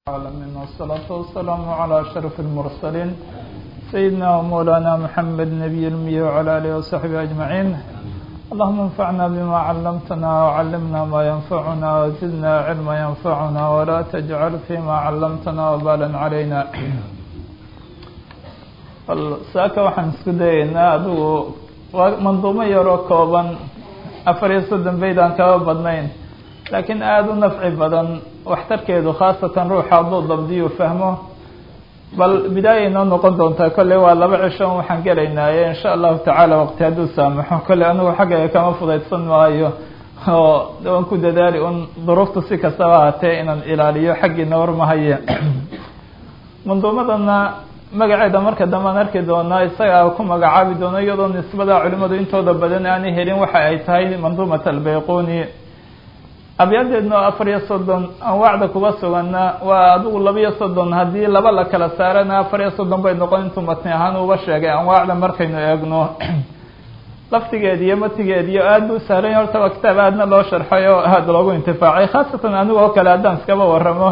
العالمين والصلاة والسلام على أشرف المرسلين سيدنا ومولانا محمد نبي المي وعلى آله وصحبه أجمعين اللهم انفعنا بما علمتنا وعلمنا ما ينفعنا وزدنا علما ينفعنا ولا تجعل فيما علمتنا وبالا علينا saaka waxaan isku dayaynaa adigu waa manduumo yaroo kooban afar iyo soddon bayd aan kaba badnayn laakiin aada u nafci badan waxtarkeedu khaasatan ruuxa hadduu dabdiyu fahmo bal bidaaya inoo noqon doontaa kolley waa laba cisho waxaan gelaynaaye insha allahu tacaala waqti hadduu saamaxo kolley anigu xaggayga kama fudaydsan maayo oo waan ku dadaali un duruuftu si kastaba ahatee inaan ilaaliyo xaggiina warmahaye manduumadana magaceeda marka dambe aan arki doonaa isagaa ku magacaabi doono iyadoo nisbada culimadu intooda badan aanay helin waxa ay tahay manduumat albayquni abyadeedna oo afar iyo soddon anwaacda kuga sugana waa adigu laba iyo soddon haddii laba la kala saarana afar iyo soddon bay noqon intuu matni ahaan uba sheegay anwaacda markaynu eegno laftigeed iyo matigeed iyo aada bu sahlay horta waa kitaab aadna loo sharxay oo aada loogu intifaacay khaasatan anigu oo kale haddaan iskaba waramo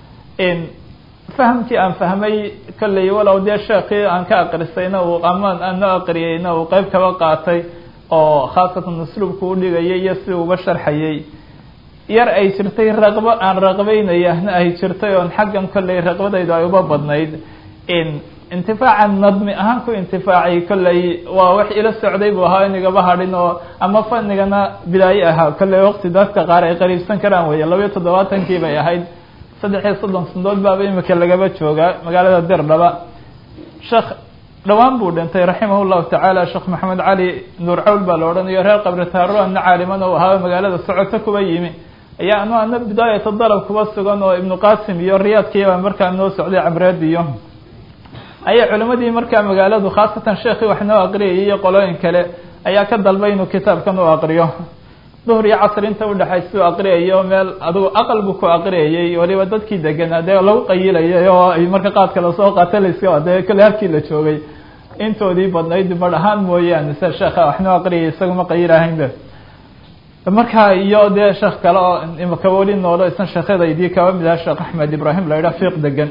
fahamkii aan fahmay kolley walow dee sheekii aan ka aqrisayna uu amaan aan noo aqriyeyna uu qeyb kaba qaatay oo khaasatan usluubku udhigayay iyo si uba sharxayay yar ay jirtay raqbo aan raqbeynayahna ay jirtay oon xaggan kolley raqbadaydu ay uba badnayd intifaacan nadmi ahaan ku intifaacay kolley waa wax ila socday buu ahaa inigaba hadhin oo ama fanigana bidaaye ahaa kolley waqti dadka qaar ay qariibsan karaan weeye labayo toddobaatankii bay ahayd saddex iyo soddon sandood baaba imika lagaba joogaa magaalada dirdhaba sheekh dhowaan buu dhintay raximah llahu tacaala sheekh maxamed cali nuur cawl baa la odhanayo reer qabri taaro ana caaliman oo ahaa magaalada socoto kuba yimi ayaa anu ana bidaayata dalab kuba sugan oo ibnu qasim iyo riyaadkiibaa markaa noo socday cabreed iyo ayaa culimadii markaa magaaladu khaasatan sheekii wax noo aqriyayay iyo qolooyin kale ayaa ka dalbay inuu kitaabkan u aqriyo duhr iyo casr inta udhexaysa u aqriyayo meel adigu aqal buu ku aqriyayay waliba dadkii deganaa dee lagu qayilayay oo ay marka qaadka lasoo qaata layska dee kale halkii la joogay intoodii badnayd bar ahaan mooyaane se sheekha waxnoo aqriyay isaguma qayilahaynba marka iyo dee sheekh kale oo imaka weli noolo isan sheekhyadaydii kaba mid aha sheekh axmed ibrahim la yidhaha fiiq degan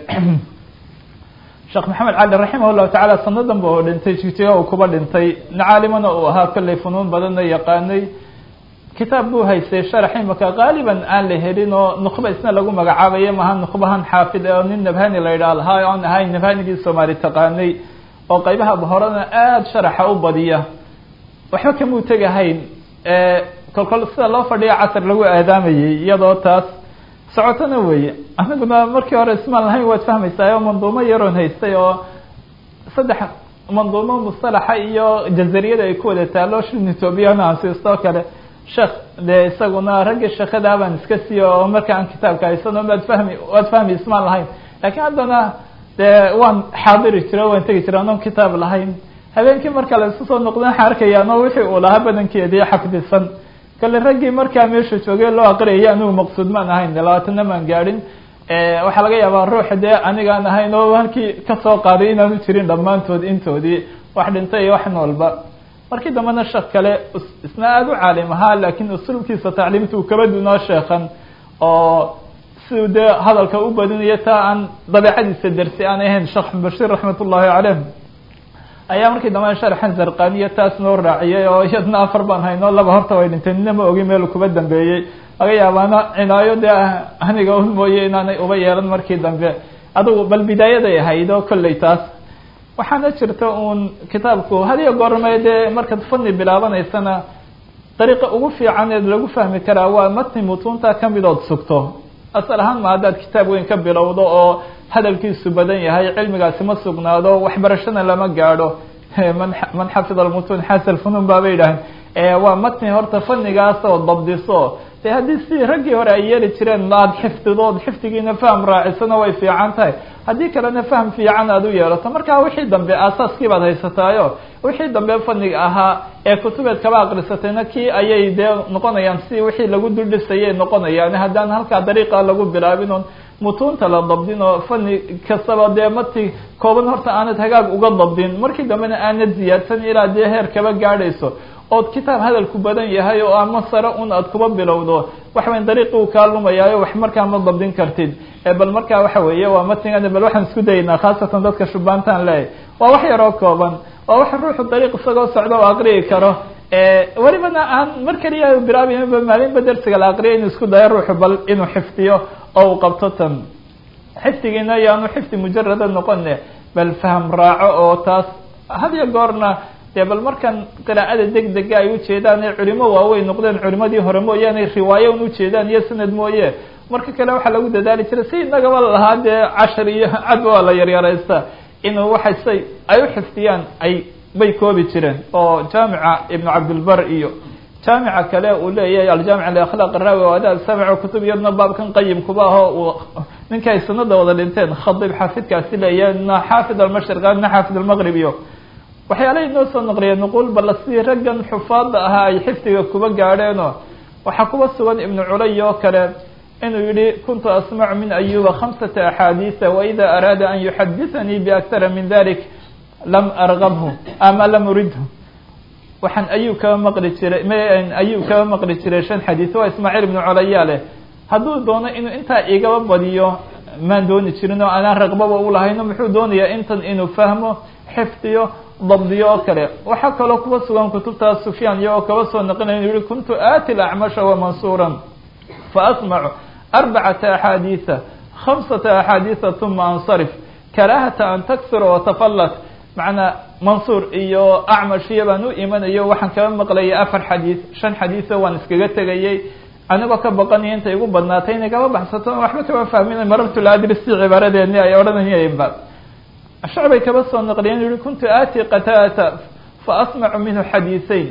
sheekh maxamed cali raximah llahu tacaala sanadan ba oo dhintay jigjiga uu kuba dhintay nacaalimana uu ahaa kolley funuun badanna yaqaanay kitaab buu haystay sharax imaka qaaliban aan la helin oo nuqba isna lagu magacaabayo maha nuqbahan xaafid oo nin nabhani la yidhaha lahaa oon ahayn nabhanigii soomaali taqaanay oo qaybaha horena aada sharaxa u badiya waxba kamuu tegahayn kolkol sida loo fadhiyo casar lagu aadaamayay iyadoo taas socotona weeye aniguna markii hore ismaan lahayn waad fahmaysaa oo manduumo yaroon haystay oo saddex manduumo mustalaxa iyo jazariyada ay ku wada taalo shin ethoobiyan ansiistoo kale sheekh dee isaguna raggii sheekada baan iska siiyo oo marka aan kitaabka haysano waad fahmi waad fahmi ismaan lahayn laakiin haddana dee waan xaadiri jira waan tegi jira anoon kitaab lahayn habeenkii marka la isu soo noqda waxaan arkaya ano wixii uu lahaa badankeedii xafdisan kale raggii markaa meesha joogay loo aqriyaya anigu maqsuud maan ahayn labaatana maan gaadhin waxaa laga yaabaa ruux dee anigaan ahayn oo halkii kasoo qaaday inaanu jirin dhammaantood intoodii wax dhintay iyo wax noolba markii dambena sheekh kale isna aada u caalim ahaa laakiin usluubkiisa tacliimta uu kaba dunoo sheekan oo siduu dee hadalka u badinayo taa aan dabeecadiisa dersi aan ahayn sheekh bashiir raxmat ullahi caleyh ayaa markii dambena sharxan zarqaniya taas noo raaciyay oo iyadna afar baan hayno laba horta way dhintay nina ma ogi meel kuba dambeeyey laga yaabaana cinaayo dee aniga un mooye inaanay uba yeelan markii dambe adugu bal bidaayaday ahayd oo kolley taas waxaana jirta uun kitaabku hadiyo goorme dee markaad fani bilaabanaysana dariiqa ugu fiicaneed lagu fahmi karaa waa matni mutuunta kamid ood sugto asal ahaan ma haddaad kitaab weyn ka bilowdo oo hadalkiisu badan yahay cilmigaasi ma sugnaado waxbarashana lama gaadho man man xafid almutuun xasal funuun baabay yidhaaheen waa matni horta fanigaas oo dabdiso de haddii sidii raggii hore ay yeeli jireen aad xifdidood xifdigiina faham raacisana way fiican tahay haddii kalena faham fiican aad u yeelato markaa wixii dambe aasaaskii baad haysataayo wixii dambe faniga ahaa ee kutubeed kaba aqrisatayna kii ayay dee noqonayaan si wixii lagu duldhisayay noqonayaan haddaan halkaa dariiqa lagu bilaabin oon mutuunta la dabdin oo fani kastaba dee mati kooban horta aanad hagaag uga dabdin markii dambena aanad ziyaadsan ilaa dee heer kaba gaadhayso ood kitaab hadalku badan yahay oo ama sare un aad kuba bilowdo waxaweyn dariiqii uu kaa lumayaayo wax markaa ma dabdin kartid bal markaa waxa weeye waa matingan bal waxaan isku dayaynaa khaasatan dadka shubaantaan leeyahy waa wax yaroo kooban waa wax ruuxu dariiq isagoo socda oo aqriyi karo welibana aan mar keliya bilaabayba maalinba dersiga la aqriya inuu isku dayo ruuxu bal inuu xifdiyo oo uu qabto tan xifdigiina yaanu xifdi mujarada noqone bal faham raaco oo taas had iyo goorna dee bal markan qiraa'ada deg dega ay ujeedaan ee culimo waaweyn noqdeen culimadii hore mooyaane riwaayo un ujeedaan iyo sanad mooye marka kale waxaa lagu dadaali jiray si inagaba lahaa dee cashar iyo cadba waa la yaryaraysta inuu waxay say ay u xifdiyaan ay bay koobi jireen oo jaamica ibnu cabdilbar iyo jaamica kale uu leeyahay aljaamic liakhlaaq raawi o adaab samic kutub iyadna baabkan qayimkuba aho uu ninka ay sanada wada dhinteen khadib xaafidkaasi leeyahay na xaafid almashriq na xaafid almaqrib iyo waxyaalahay noo soo naqliya nuqul balla sidii raggan xufaada ahaa ay xifdiga kuba gaadheenoo waxaa kuba sugan ibnu culay oo kale inuu yihi kuntu asmacu min ayuba khamsata axaadiisa waida araada an yuxadithanii biaktara min dalik lam argabhu ama lam uridhu waxaan ayub kaba maqli jiray ayub kaba maqli jiray shan xadiis waa ismaaciil ibnu colaya leh hadduu doono inuu intaa igaba badiyo maan dooni jirin oo anaan raqbaba ulahayno muxuu doonayaa intan inuu fahmo xifdiyo dabdiyo oo kale waxaa kaloo kuba sugan kutubtaas sufyaan iyo oo kaba soo naqinaya inu yihi kuntu aati lacmasha wamansuura faasmacu arbacata axaadiisa khamsata axaadiisa uma ansarif karaahata an taksura watafallat macnaa mansuur iyo acmashiya baan u imanayo waxaan kaba maqlayay afar xadiis shan xadiiso waan iskaga tegayay anigoo ka baqanaya intay igu badnaatay inay kaba baxsato waxba kaba fahmin marartu laadris si cibaaradeeni ay odhanayeenba shacbay kaba soo naqliyeen yihi kuntu aati qataata faasmacu minhu xadiiseyn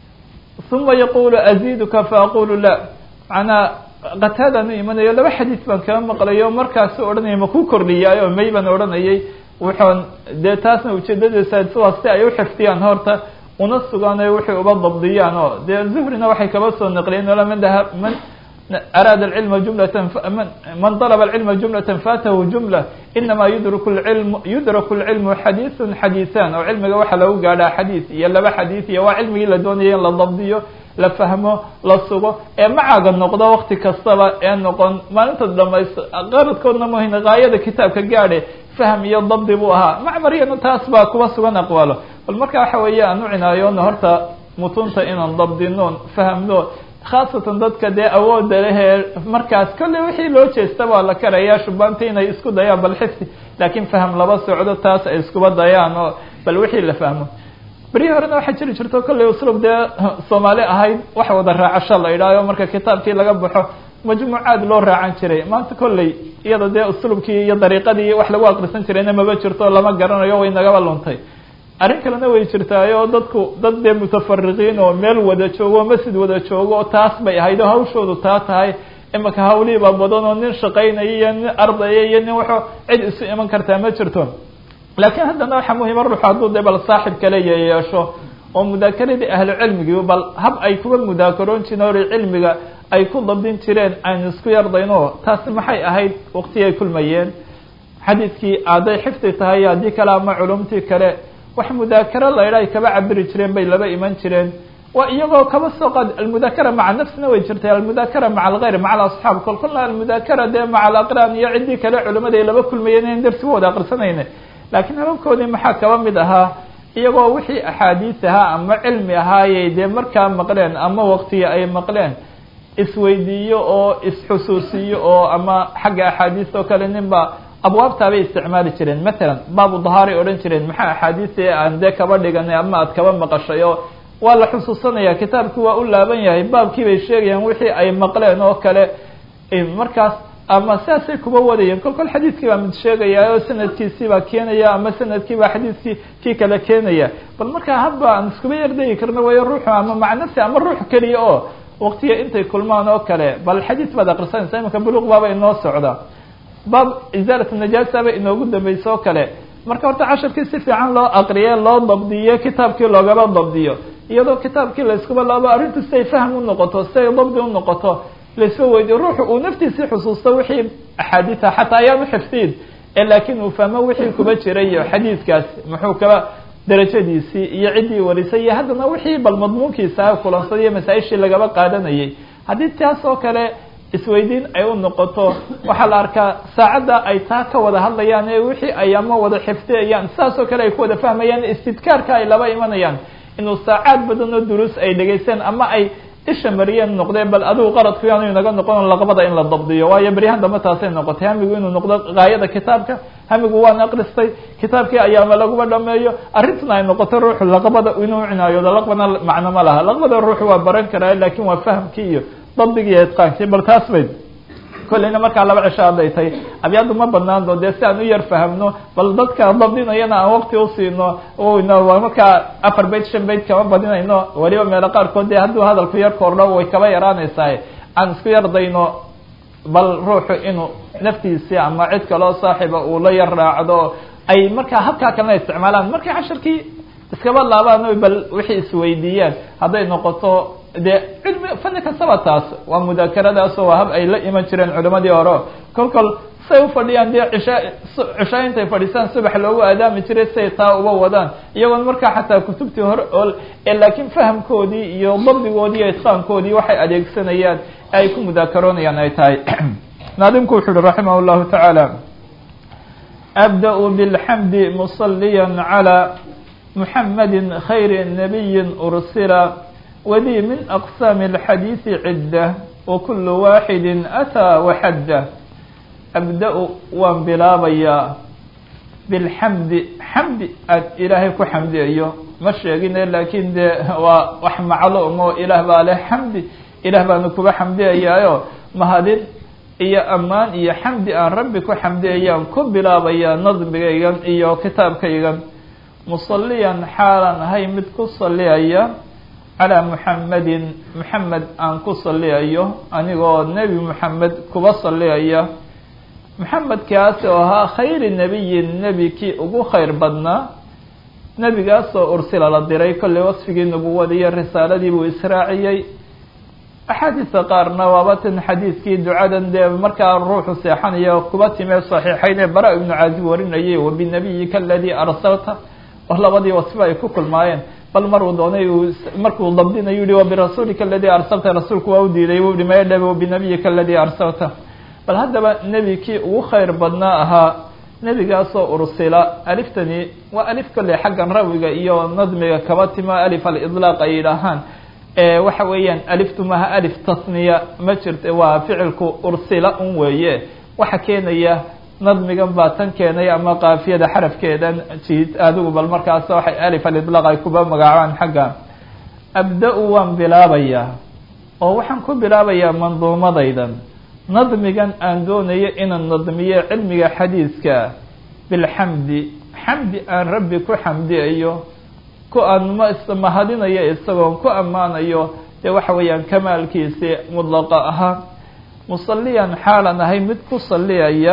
uma yaqulu aziduka faaqulu la macnaa qataadaan u imanayo laba xadiis baan kaba maqlayo markaasu odhanaya ma ku kordhiyaay oo may baan odhanayay wuxuun dee taasna ujeedadiisa sidaas si ay u xifdiyaan horta una sugaan o waxay uba dabdiyaan oo dee zuhrina waxay kaba soo naqliyeen man man araada alcilma jumlatan man dalaba alcilma jumlatan faatahu jumla inama yudraku lcilmu yudraku lcilmu xadiisun xadiisan oo cilmiga waxaa lagu gaadhaa xadiis iyo laba xadiis iyo waa cilmigii la doonaya in la dabdiyo la fahmo la sugo ee macaaga noqdo wakti kastaba ee noqon maalinta dhamaysto qaradkoodna muhin gaayada kitaabka gaadhe fahm iyo dabdi buu ahaa macmariyana taas baa kuba sugan aqwaalo bal marka waxa weeye aan u cinaayoona horta mutunta inaan dabdino fahmno khaasatan dadka dee awooda lehee markaas kolley wixii loo jeesta waa la karayaa shubaanta inay isku dayaan bal xifdi laakiin faham laba socdo taas ay iskuba dayaan oo bal wixii la fahmo berihii horena waxaa jiri jirto kolley uslub dee soomaali ahayd wax wada raacasho la idhaayo marka kitaabkii laga baxo majmuucaad loo raacan jiray maanta kolley iyada dee uslubkii iyo dariiqadii wax lagu aqrisan jirayna maba jirto lama garanayo way nagaba luntay arrin kalena way jirtaayo dadku dad dee mutafariqiin oo meel wada joogo masjid wada joogo oo taas bay ahayd oo hawshoodu taa tahay imaka hawlihiibaa badan oo nin shaqaynaya iyo nin ardaya iyo nin waxo cid isu iman kartaa ma jirto laakiin haddana waxaa muhima ruuxu hadduu dee bal saaxib kale yeesho oo mudaakaradii ahlu cilmigii bal hab ay kuba mudaakaroon jireen or cilmiga ay ku dabdin jireen aynu isku yardayno taasi maxay ahayd waqtigay kulmayeen xadiidkii hadday xifdi tahay haddii kale ama culumtii kale wax mudaakaro la idha ay kaba cabiri jireen bay laba iman jireen waa iyagoo kaba soo qaad almudaakara maca nafsina way jirtay almudaakara maca algayr maca alasxaab kol kolna almudaakara dee maca alaqraan iyo ciddii kale culimada ay laba kulmayeen in darsi wada aqrisanayna laakiin hababkoodii maxaa kaba mid ahaa iyagoo wixii axaadiis ahaa ama cilmi ahaayay dee markaa maqleen ama waqtiga ay maqleen isweydiiyo oo isxusuusiyo oo ama xagga axaadiis oo kale ninba abwaabtaabay isticmaali jireen matalan baabu dahaaray odhan jireen maxaa axaadiisi aan dee kaba dhiganay ama aad kaba maqashay oo waa la xusuusanaya kitaabkii waa u laaban yahay baabkii bay sheegayaan wixii ay maqleen oo kale markaas ama sidaasay kuba wadayeen kol kol xadiiskii baa mid sheegaya oo sanadkiisii baa keenaya ama sanadkii baa xadiiskii kii kale keenaya bal markaa hadba aan iskuba yardegi karno wayo ruuxu ama maca nafsi ama ruux keliya oo waqtiga intay kulmaan oo kale bal xadiis baad akrisanaysa imanka buluq baaba inoo socda baab isaalat najaasa ba inoogu dambaysa oo kale marka horta casharkii si fiican loo aqriye loo dabdiyo kitaabkii loogaba dabdiyo iyadoo kitaabkii la iskuba laabo arrintu siday fahm u noqoto siday dabdi u noqoto laisba weydiyo ruuxu uu naftiisii xusuusto wixii axaadiisa xataa ayaan uxifdiin ee laakiin uu fahmo wixii kuba jiray iyo xadiidkaas muxuu kaba darajadiisii iyo ciddii warisay iyo haddana wixii bal madmuunkiisa kulansaday iyo masaa-ishii lagaba qaadanayay haddii taas oo kale isweydiin ay u noqoto waxaa la arkaa saacadda ay taa ka wada hadlayaan ee wixii ay ama wada xifdiyayaan sidaas oo kale ay ku wada fahmayaan istidkaarka ay laba imanayaan inuu saacaad badan oo duruus ay dhegaysteen ama ay isha mariyeen noqdee bal adigu qaradku yaanu inaga noqon laqabada in la dabdiyo waayo beryahan dambe taasay noqotay hamigu inuu noqdo gaayada kitaabka hamigu waan akristay kitaabkii ayaama laguba dhameeyo arrintuna ay noqoto ruuxu laqabada inuu cinaayodo laqbana macno ma laha laqbada ruuxu waa baran karaa lakin waa fahamkii iyo dabdigii iyo itqaankii bal taas bay kolleyna markaa laba cisho hadday tahay abyaaddu ma banaando dee si aan u yar fahamno bal dadka dabdinayana aan waqti usiino n markaa afar bayt shan bayt kama badinayno weliba meelo qaarkood dee hadduu hadalku yar koordho way kaba yaraanaysaa aan isku yardayno bal ruuxu inuu naftiisii ama cid kaloo saaxiba uu la yar raacdo ay markaa habkaa kalena isticmaalaan markay casharkii iskaba laabaan bal wixii isweydiiyaan hadday noqoto dee cilmi fani kastaba taas waa mudaakaradaasoo waa hab ay la iman jireen culimadii hore kol kol say ufadhiyaan dee cisha cishaa intay fadhiisaan subax loogu aadaami jiray say taa uba wadaan iyagoon markaa xataa kutubtii hore oo laakiin fahamkoodii iyo dabdigoodii iyo itqaankoodii waxay adeegsanayaan ay ku mudaakaroonayaan ay tahay naadimku wuxu uhi raximah llahu tacaala abda-u bilxamdi musaliya calى muxamadi khayri nabiyi ursila wadii min aqsaami اlxadiidi cidda wakulu waaxidi ataa waxadda abda-u waan bilaabayaa bilxamdi xamdi aad ilaahay ku xamdiyayo ma sheegine laakiin dee waa wax macluum oo ilaah baa leh xamdi ilaah baanu kuba xamdiyayaayo mahadin iyo ammaan iyo xamdi aan rabbi ku xamdiyayaan ku bilaabayaa nadmigaygan iyo kitaabkaygan musaliyan xaalan ahay mid ku saliyaya calaa muxamedin muxamed aan ku saliyayo anigoo nebi muxamed kuba saliyaya muxamedkaas oo ahaa khayri nebiyin nebi kii ugu khayr badnaa nebigaasoo ursila la diray kolley wasfigii nubuwada iyo risaaladii buu israaciyey axaadiista qaarna waaba tan xadiidkii ducadan dee markaa ruuxu seexanaya kuba timee saxiixayn ee bara ibnu caazib warinayay wabinabiyika aladii arsalta oo labadii wasfo ay ku kulmaayeen bal maruu doonay uu markuu dabdinayu yihi wabirasuulika aladii arsalta rasuulku waa u diiday u dhimay dhebe wabinabiyika aladii arsalta bal haddaba nebi kii ugu khayr badnaa ahaa nebigaasoo ursila aliftani waa alif kolley xaggan rawiga iyo nadmiga kaba timo alif alidlaaq ay yidhaahaan waxa weeyaan aliftu maha alif tasniya ma jirta waa ficilku ursila un weeye waxa keenaya nadmigan baa tan keenay ama kaafiyada xarafkeedan jiid adigu bal markaas waxay alif alidlaaq ay kuba magacaabaan xagga abda-u waan bilaabayaa oo waxaan ku bilaabayaa manduumadaydan nadmigan aan doonayo inaan nadmiyo cilmiga xadiiska bilxamdi xamdi aan rabbi ku xamdiyayo ku aan mahadinayo isagoon ku ammaanayo dee waxa weeyaan kamaalkiisi mudlaqa ahaa musaliyan xaalan ahay mid ku saliyaya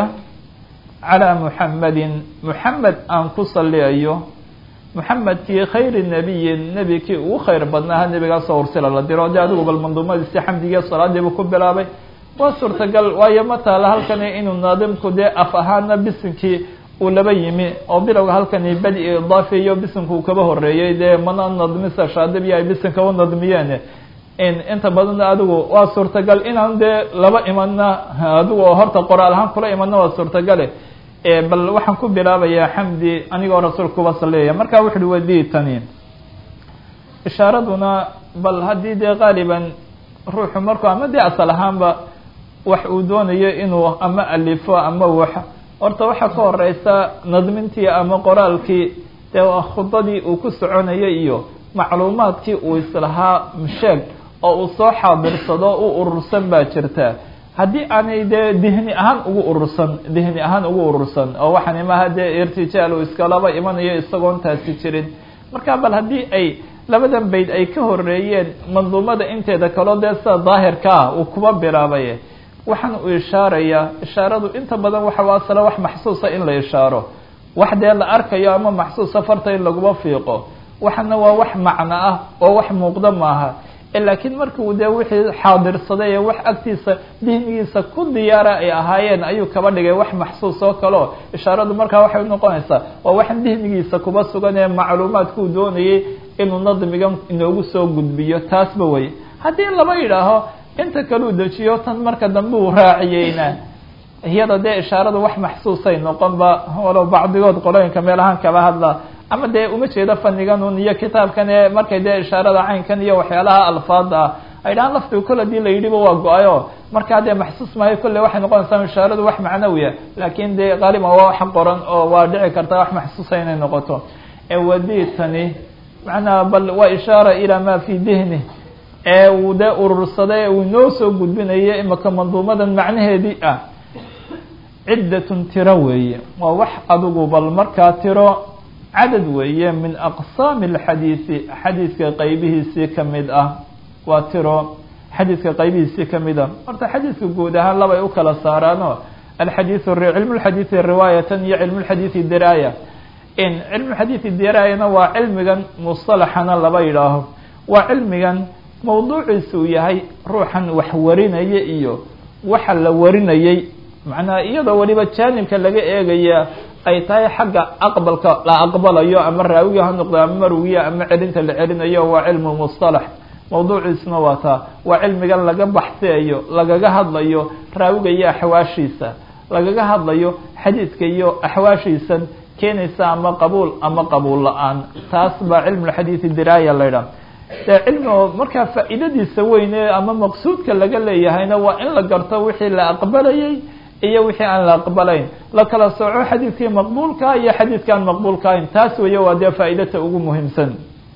calaa muxamedin muxamed aan ku saliyayo muxamedkii khayri nebiyin nebi kii ugu khayr badnaaha nebigaasoo ursila la diro de adigu bal manduumadiisi xamdigiiyo salaadiibu ku bilaabay waa suurtagal waayo ma taala halkani inuu naadimku dee af ahaana bisinkii uu laba yimi oo bilowga halkani badi idaafiyo bisinka uu kaba horeeyey dee mana nadmisa shaadibiya ay bisinka u nadmiyeen inta badan adigu waa suurtagal inaan dee laba imana adigu oo horta qoraal ahaan kula imana waa suurtagale bal waxaan ku bilaabayaa xamdi anigoo rasuulka kuba saliyaya marka wuxu uhi wadii tani ishaaraduna bal haddii dee qaaliban ruuxu markuu ama dee asal ahaanba wax uu doonayo inuu ama alifo ama wax horta waxaa ka horeysa nadmintii ama qoraalkii dee waa khudadii uu ku soconayay iyo macluumaadkii uu islahaa sheeg oo uu soo xaadirsado u urursan baa jirta haddii aanay dee dihni ahaan ugu urursan dihni ahaan ugu urursan oo waxaan imaha dee irtijaal uu iskalaba imanayo isagoon taasi jirin marka bal haddii ay labadan bayd ay ka horeeyeen manduumada inteeda kaloo dee sida daahirka ah uu kuba bilaabay waxaan uu ishaarayaa ishaaradu inta badan waxa asala wax maxsuusa in la ishaaro wax dee la arkayo ama maxsuusa farta in laguma fiiqo waxana waa wax macno ah oo wax muuqda maaha laakiin marki uu dee wixii xaadirsaday ee wax agtiisa dihnigiisa ku diyaara ay ahaayeen ayuu kaba dhigay wax maxsuus oo kaleo ishaaradu markaa waxay unoqonaysaa waa waxan dihnigiisa kuba sugan ee macluumaadkuu doonayay inuu nadmigan inoogu soo gudbiyo taasba wey haddii laba yidhaaho inta kaleu dejiyo tan marka dambe uu raaciyeyna iyada dee ishaaradu wax maxsuusay noqonba walow bacdigood qolooyinka meelahaan kaba hadla ama dee uma jeedo faniganun iyo kitaabkan ee markay dee ishaarada caynkan iyo waxyaalaha alfaada ah ay dhahaan laftiga kol hadii la yidhiba waa go-ayo markaa dee maxsuus maayo kolley waxay noqonaysaa ishaaradu wax macnawiya laakin dee qaaliban waa wax qoran oo waa dhici karta wax maxsuusa inay noqoto ewaditani macnaha bal waa ishaara ilaa ma fi dihni ee uu dee urursaday uu inoo soo gudbinayo imaka manduumadan macnaheedii ah ciddatun tiro weeye waa wax adigu bal markaa tiro cadad weeye min aqsaami alxadiisi xadiiska qaybihiisii kamid ah waa tiro xadiiska qaybihiisii kamid ah horta xadiiska guud ahaan labay u kala saaraano alxadiiu cilmu lxadiidi riwaayatan iyo cilmu lxadiidi diraaya in cilmu xadiidi diraayana waa cilmigan musalaxana laba yidhaaho waa cilmigan mawduuciisa uu yahay ruuxan wax warinaya iyo waxa la warinayay macnaha iyadoo weliba jaanibka laga eegaya ay tahay xagga aqbalka la aqbalayo ama raawiga ha noqdo ama marwiya ama celinta la celinayo waa cilmu mustalax mawduuciisuna waa taa waa cilmigan laga baxseeyo lagaga hadlayo raawiga iyo axwaashiisa lagaga hadlayo xadiidka iyo axwaashiisan keenaysa ama qabuul ama qabuul la-aan taas baa cilmulxadiidi diraaya la ydhaha dee cilmigo markaa faa'iidadiisa weyne ama maqsuudka laga leeyahayna waa in la garto wixii la aqbalayay iyo wixii aan la aqbalayn la kala sooco xadiidkii maqbuulka iyo xadiidkaan maqbuulka ahayn taas weeye waa dee faa'iidata ugu muhiimsan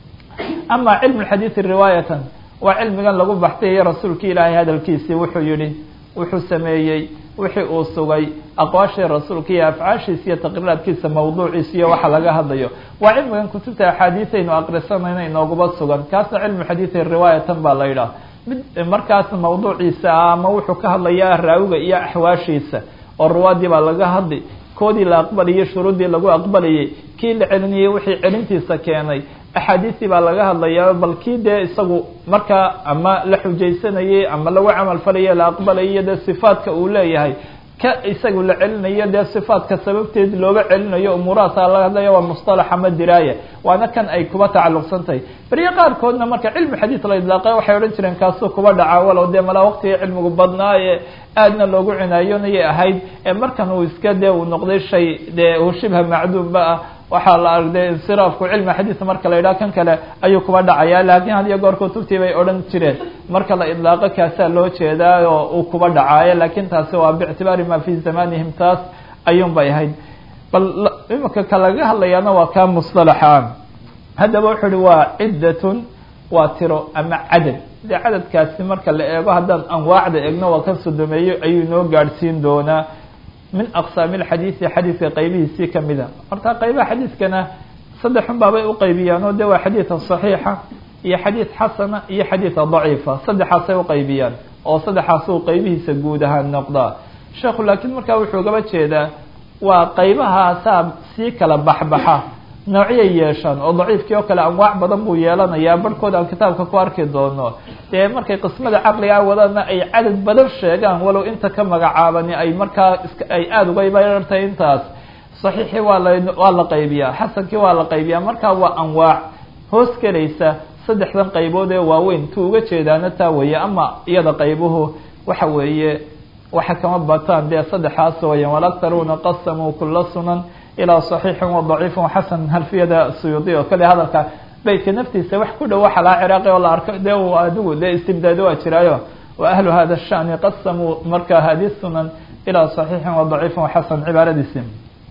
ama cilmu xadiidi riwaayatan waa cilmigan lagu baxsayayo rasuulka ilaahay hadalkiisii wuxuu yihi wuxuu sameeyey wixii uu sugay aqwaashii rasuulka iyo afcaashiisa iyo taqriiraadkiisa mawduuciisa iyo waxa laga hadlayo waa cilmigan kutubta axaadiisaynu aqrisanayna inooguba sugan kaasna cilmu xadiidi riwaayatan baa la yidhaha mid markaas mawduuciisa ah ama wuxuu ka hadlayaa raawiga iyo axwaashiisa oo ruwaadii baa laga hadli koodii la aqbalayay shuruuddii lagu aqbalayay kii la celinayay wixii celintiisa keenay axaadiistii baa laga hadlayaa bal kii dee isagu markaa ama la xujaysanayay ama lagu camal falayo la aqbalayo dee sifaadka uu leeyahay ka isagu la celinayo dee sifaadka sababteed looga celinayo umuurahaasa laga hadlaya waa mustalax ama diraaya waana kan ay kuba tacalluqsan tahay beriyo qaarkoodna marka cilmu xadiid la idlaaqay waxay odhan jireen kaasuu kuba dhaca walow dee malaa waqtiga cilmigu badnaa ee aadna loogu cinaayonayay ahayd ee markan uu iska dee uu noqday shay dee uu shibha macduumba ah waxaa la argday insiraafku cilmi xadiid marka la yidhaha kan kale ayuu kuba dhacaya laakiin had iyo goor kutubtii bay odhan jireen marka la idlaaqo kaasaa loo jeedaa oo uu kuba dhacaayo laakiin taasi waa biictibaari ma fi zamanihim taas ayuun bay ahayd bal imika ka laga hadlayaana waa kaa mustalaxa haddaba wuxuu uhi waa ciddatun waa tiro ama cadad dee cadadkaasi marka la eego haddaan anwaacda eegno waa kan sodomeeyo ayuu inoo gaadhsiin doonaa min aqsaami lxadiidi xadiidka qaybihiisii kamida horta qaybaha xadiidkana saddexun baabay uqaybiyaan oo de waa xadiida صaxiixa iyo xadiid xasana iyo xadiida daciifa saddexaasay uqaybiyaan oo saddexaasuu qaybihiisa guud ahaan noqdaa sheekhu laakiin markaa wuxuu gaba jeedaa waa qaybahaasaa sii kala baxbaxa noocyay yeeshaan oo daciifkii oo kale anwaac badan buu yeelanayaa barhkood aan kitaabka ku arki doono dee markay qismada caqligaa wadana ay cadad badan sheegaan walow inta ka magacaabani ay markaa ay aada uga barartay intaas saxiixii waa la waa la qaybiyaa xasankii waa la qaybiyaa markaa waa anwaac hoos gelaysa saddexdan qaybood ee waaweyn tu uga jeedaana taa weeye ama iyada qaybuhu waxa weeye waxa kama bataan dee saddexaas weeyaan walaktaruuna qasamuu kula sunan ilaa صaxiixin wadaciifin xasan halfiyada suyuudi oo kale hadalka beytka naftiisa wax ku dhow waxa laha ciraaqi oo la arko de adigu dee istibdaado waa jiraayo wa ahlu hada shani qasamuu marka hadi sunan ilaa صaxiixin wadaciifin xasan cibaaradiisi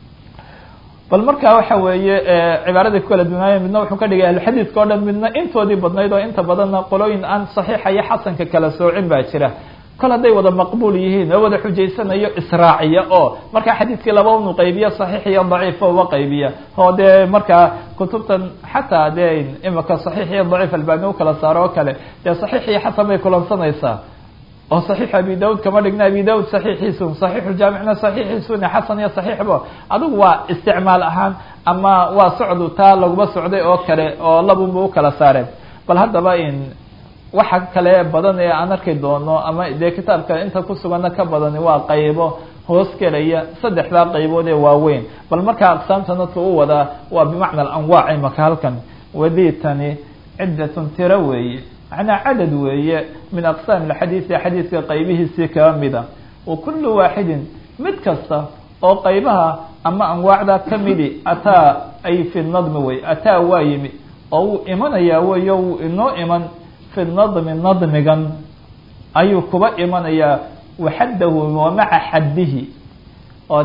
bal marka waxa weeye cibaaradii ku kala dunaaya midna wuxuu ka dhigay ahluxadiidka o dhan midna intoodii badnayd oo inta badanna qolooyin aan صaxiixa iyo xasanka kala soocin baa jira kol hadday wada maqbuul yihiin oo wada xujaysanayo israaciya oo markaa xadiidkii laba unu qaybiya saxiix iyo daciif uba qaybiya oo dee markaa kutubtan xataa dee imika saxiix iyo daciif albani u kala saaro oo kale dee saxiix iyo xasan bay kulansanaysaa oo saxiix abi daud kama dhigna abi daud saxiixiisun saxiixuljaamicna saxiixiisune xasan iyo saxiixba adigu waa isticmaal ahaan ama waa socdu taa laguma socday oo kale oo labunba u kala saareen bal haddaba in waxa kale badan ee aan arki doono ama dee kitaabka inta kusugana ka badani waa qaybo hoos gelaya saddexdaa qaybood ee waaweyn bal markaa aqsaamtana tu u wadaa waa bimacna alanwaac imaka halkan waditani ciddatun tiro weeye macnaa cadad weeye min aqsaam alxadiidi xadiidka qaybihiisii kaba mida wa kullu waaxidin mid kasta oo qaybaha ama anwaacda kamidi ataa ay fi nadmi wey ataa waa yimi oo wuu imanayaa weyo wuu inoo iman fi nadmi nadmigan ayuu kuba imanayaa waxaddahu wa maca xaddihi oo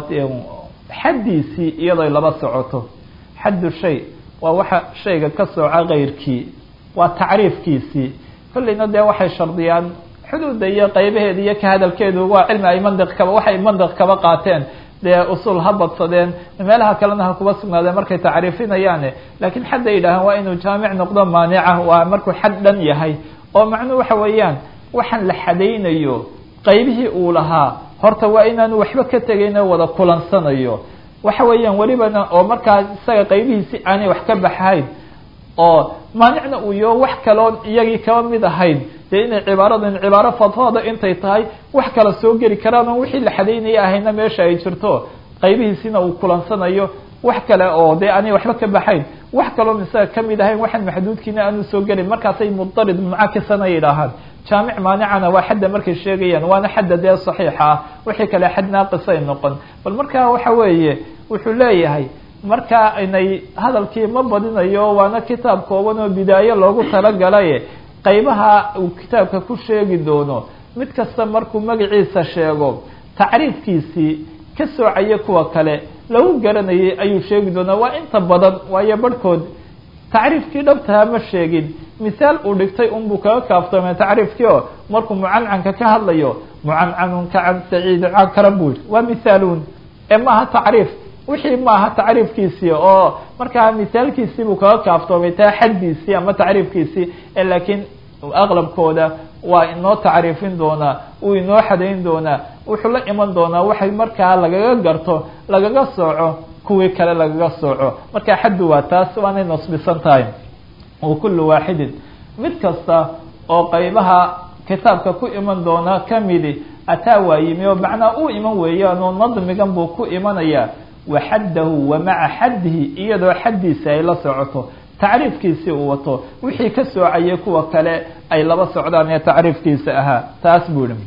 xaddiisii iyadoo laba socoto xaddu shay waa waxa shayga ka sooca keyrkii waa tacriifkiisii kolleyna dee waxay shardiyaan xuduudda iyo qaybaheeda iyo ka hadalkeedu waa cilmi ay mandiq kaba waxay mandiq kaba qaateen dee usul ha badsadeen meelaha kalena ha kuba sugnaadeen markay tacriifinayaane laakiin xadda yidhaahaan waa inuu jaamic noqdo maanica waa markuu xad dhan yahay oo macnuhu waxa weeyaan waxaan la xadaynayo qaybihii uu lahaa horta waa inaanu waxba ka tegayn oo wada kulansanayo waxa weeyaan welibana oo markaa isaga qaybihiisi aanay wax ka baxayn oo maanicna uu yaho wax kaloon iyagii kaba mid ahayn dee inay cibaaradan cibaaro fadfooda intay tahay wax kala soo geli karaan oo wixii la xadaynaya ahayna meesha ay jirto qaybihiisina uu kulansanayo wax kale oo dee aanay waxba ka baxayn wax kaloon isaga kamid ahayn waxaan maxduudkiina aanu soo gelin markaasay mudarid mucakisana yidhaahaan jaamic maanicana waa xadda markay sheegayaan waana xadda dee saxiixa ah wixii kale xad naaqisay noqon bal markaa waxa weeye wuxuu leeyahay markaa inay hadalkii ma badinayo waana kitaab kooban oo bidaayo loogu talagalaye qaybaha uu kitaabka ku sheegi doono mid kasta markuu magaciisa sheego tacriifkiisii ka soocaya kuwa kale lagu garanayay ayuu sheegi doonaa waa inta badan waayo barhkood tacriifkii dhabtaha ma sheegin misaal uu dhigtay unbuu kaga kaaftoomay tacriifkii oo markuu mucancanka ka hadlayo mucancanunka can saciid cankara buu yidhi waa mithaaluun ee maaha tacriif wixii maaha tacriifkiisii oo markaa misaalkiisii buu kaga kaaftoomay taa xaddiisii ama tacriifkiisii ee laakiin aqlabkooda waa inoo tacriifin doonaa uu inoo xadayn doonaa wuxuu la iman doonaa waxay markaa lagaga garto lagaga sooco kuwii kale lagaga sooco markaa xaddu waa taas waanay nasbisan tahay wa kullu waaxidin mid kasta oo qaybaha kitaabka ku iman doona kamidi ataa waa yimi oo macnaa uu iman weeyaan oo nadmigan buu ku imanayaa wa xaddahu wa maca xaddihi iyadoo xaddiisi ay la socoto tacriifkiisii uu wato wixii ka soocayay kuwa kale ay laba socdaan ee tacriifkiisa ahaa taas buu ihi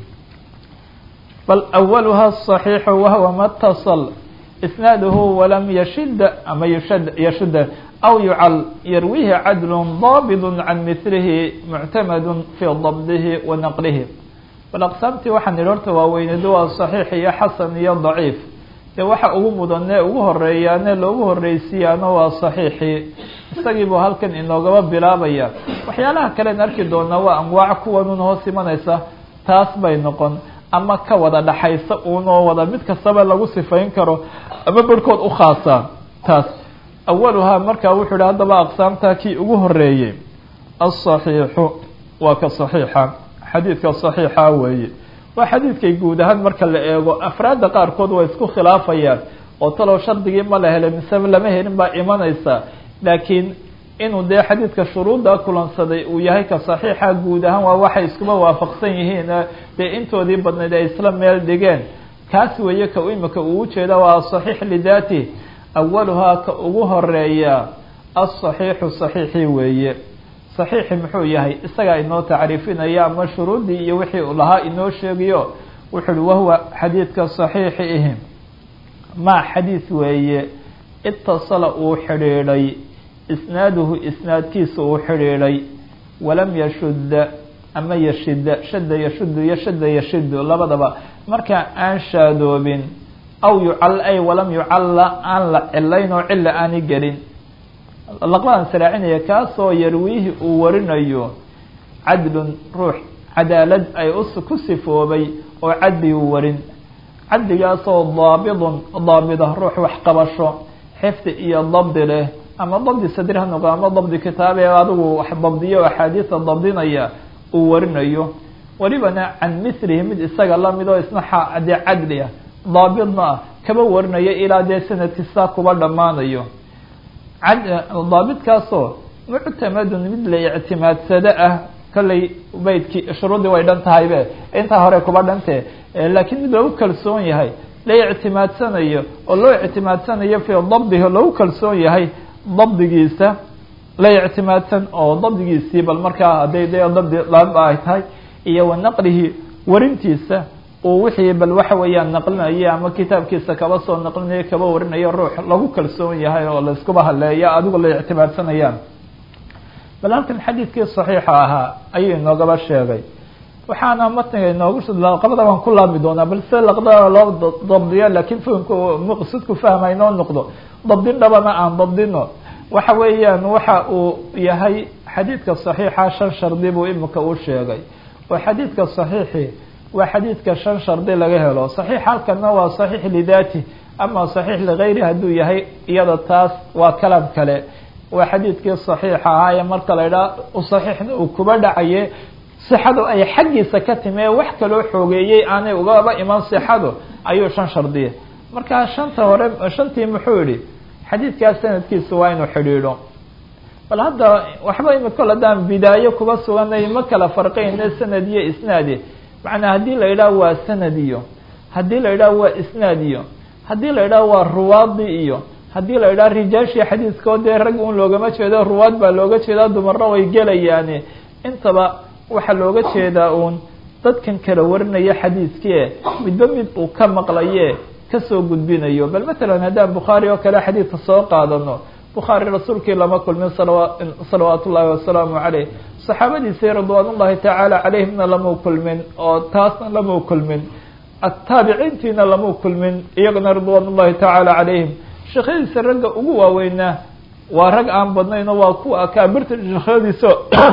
bal awaluha صaxiixu wahwa matasal isnaaduhu walam yashida ama yushad yashuda aw yucal yarwihi cadlu daabid can milihi muctamadu fi dabdihi wa naqlihi bal aqsaamtii waxaan idhi horta waaweyneedu waa صaxiix iyo xasan iyo daciif dee waxa ugu mudane ugu horeeyaane loogu horeysiiyaano waa صaxiixii isagii buu halkan inoogaba bilaabaya waxyaalaha kalen arki doonaa waa anwaac kuwanun hoos imanaysa taas bay noqon ama ka wada dhaxaysa uunoo wada mid kastaba lagu sifayn karo ama barhkood u khaasaan taas awaluhaa markaa wuxuu ihi haddaba aqsaamtaa kii ugu horeeyey aلصaxiixu waa ka صaxiixa xadiidka صaxiixa weeye waa xadiidkay guud ahaan marka la eego afraadda qaarkood waa isku khilaafayaan oo talow shardigii ma la helay mise lama helin baa imanaysa laakiin inuu dee xadiidka shuruudda kulansaday uu yahay ka saxiixa guud ahaan waa waxay iskuba waafaqsan yihiin dee intoodii badnayd ay isla meel dhigeen kaas weeye ka imika uu ujeeda waa asaxiix lidaatih awaluhaa ka ugu horeeya asaxiixu saxiixii weeye saxiixi muxuu yahay isagaa inoo tacriifinaya ama shuruuddii iyo wixii uu lahaa inoo sheegayo wuxu uhi wahuwa xadiidka saxiixi ihi maa xadiid weeye itasala uu xidhiidhay isnaaduhu isnaadkiisa uu xidhiidhay walam yashudda ama yashida shadda yashudu iyo shadda yashidu labadaba markaa aan shaadoobin aw yucal ay walam yucalla aan la cilayn oo cilla aani gelin laqbadan saraacinaya kaasoo yarwiihi uu warinayo cadlun ruux cadaalad ay ku sifoobay oo cadli uu warin cadligaasoo daabidun daabida ruux waxqabasho xifdi iyo dabdi leh ama dabdi sadri ha noqo ama dabdi kitaab ee adigu wax dabdiyo axaadiisa dabdinaya uu warinayo welibana can milihi mid isaga lamid oo isna dee cadli ah daabidna ah kaba warinayo ilaa dee sanadkiisaa kuba dhammaanayo daabidkaasoo muctamadun mid la ictimaadsado ah kolley beydkii shuruuddii way dhan tahaybe intaa hore kuba dhante laakiin mid lagu kalsoon yahay la ictimaadsanayo oo loo ictimaadsanayo fii dabdihi lagu kalsoon yahay dabdigiisa la ictimaadsan oo dabdigiisii bal markaa hadday de dabdi laaba ay tahay iyo wa naqlihi warintiisa uu wixii bal waxa weeyaan naqlinayo ama kitaabkiisa kaba soo naqlinayo kaba warinayo ruux lagu kalsoon yahay oo laiskuba haleeya adigo la ictimaadsanayaan bal halkan xadiidkii saxiixa ahaa ayuu inoogaba sheegay waxaana matniga inoogu laqabada waan ku laabmi doonaa bal se laqdada loo dabdiyo laakiin fahamku maqsadku fahma inoo noqdo dabdin dhabana aan dabdino waxa weeyaan waxa uu yahay xadiidka saxiixa shan shardi buu imika u sheegay oo xadiidka saxiixi waa xadiidka shan shardi laga helo saxiix halkana waa saxiix lidaati ama saxiix ligayri hadduu yahay iyada taas waa kalam kale waa xadiidkii saxiixa ahaa ee marka la idhaha saxiixna uu kuba dhacaye sixadu ay xaggiisa ka timee wax kaloo xoogeeyey aanay ugaba iman sixadu ayuu shan shardiya markaa shanta hore shantii muxuu yihi xadiidkaas sanadkiisa waa inuu xidhiidho bal hadda waxba imi kol haddaan bidaayo kuba suganay ma kala farqayne sanad iyo isnaadi macnaa haddii la yidhaha waa sanad iyo haddii la yidhaha waa isnaad iyo haddii la yidhaha waa ruwaadi iyo haddii la yidhaha rijaashii xadiiskoo dee rag un loogama jeedo ruwaad baa looga jeedaa dumarna way gelayaani intaba waxaa looga jeedaa uun dadkan kala warinaya xadiiskii midba mid uu ka maqlaye kasoo gudbinayo bal matalan haddaan bukhaari oo kale xadiidka soo qaadano bukhaari rasuulkii lama kulmin salwa salawaatu ullaahi wasalaamu caleyh saxaabadiisii ridwaan ullahi tacaala calayhimna lamau kulmin oo taasna lamau kulmin ataabiciintiina lamau kulmin iyagana ridwaan ullahi tacaala calayhim sheekhyadiisa ragga ugu waaweynaa waa rag aan badnayn oo waa kuwa akaabirta sheekhyadiisa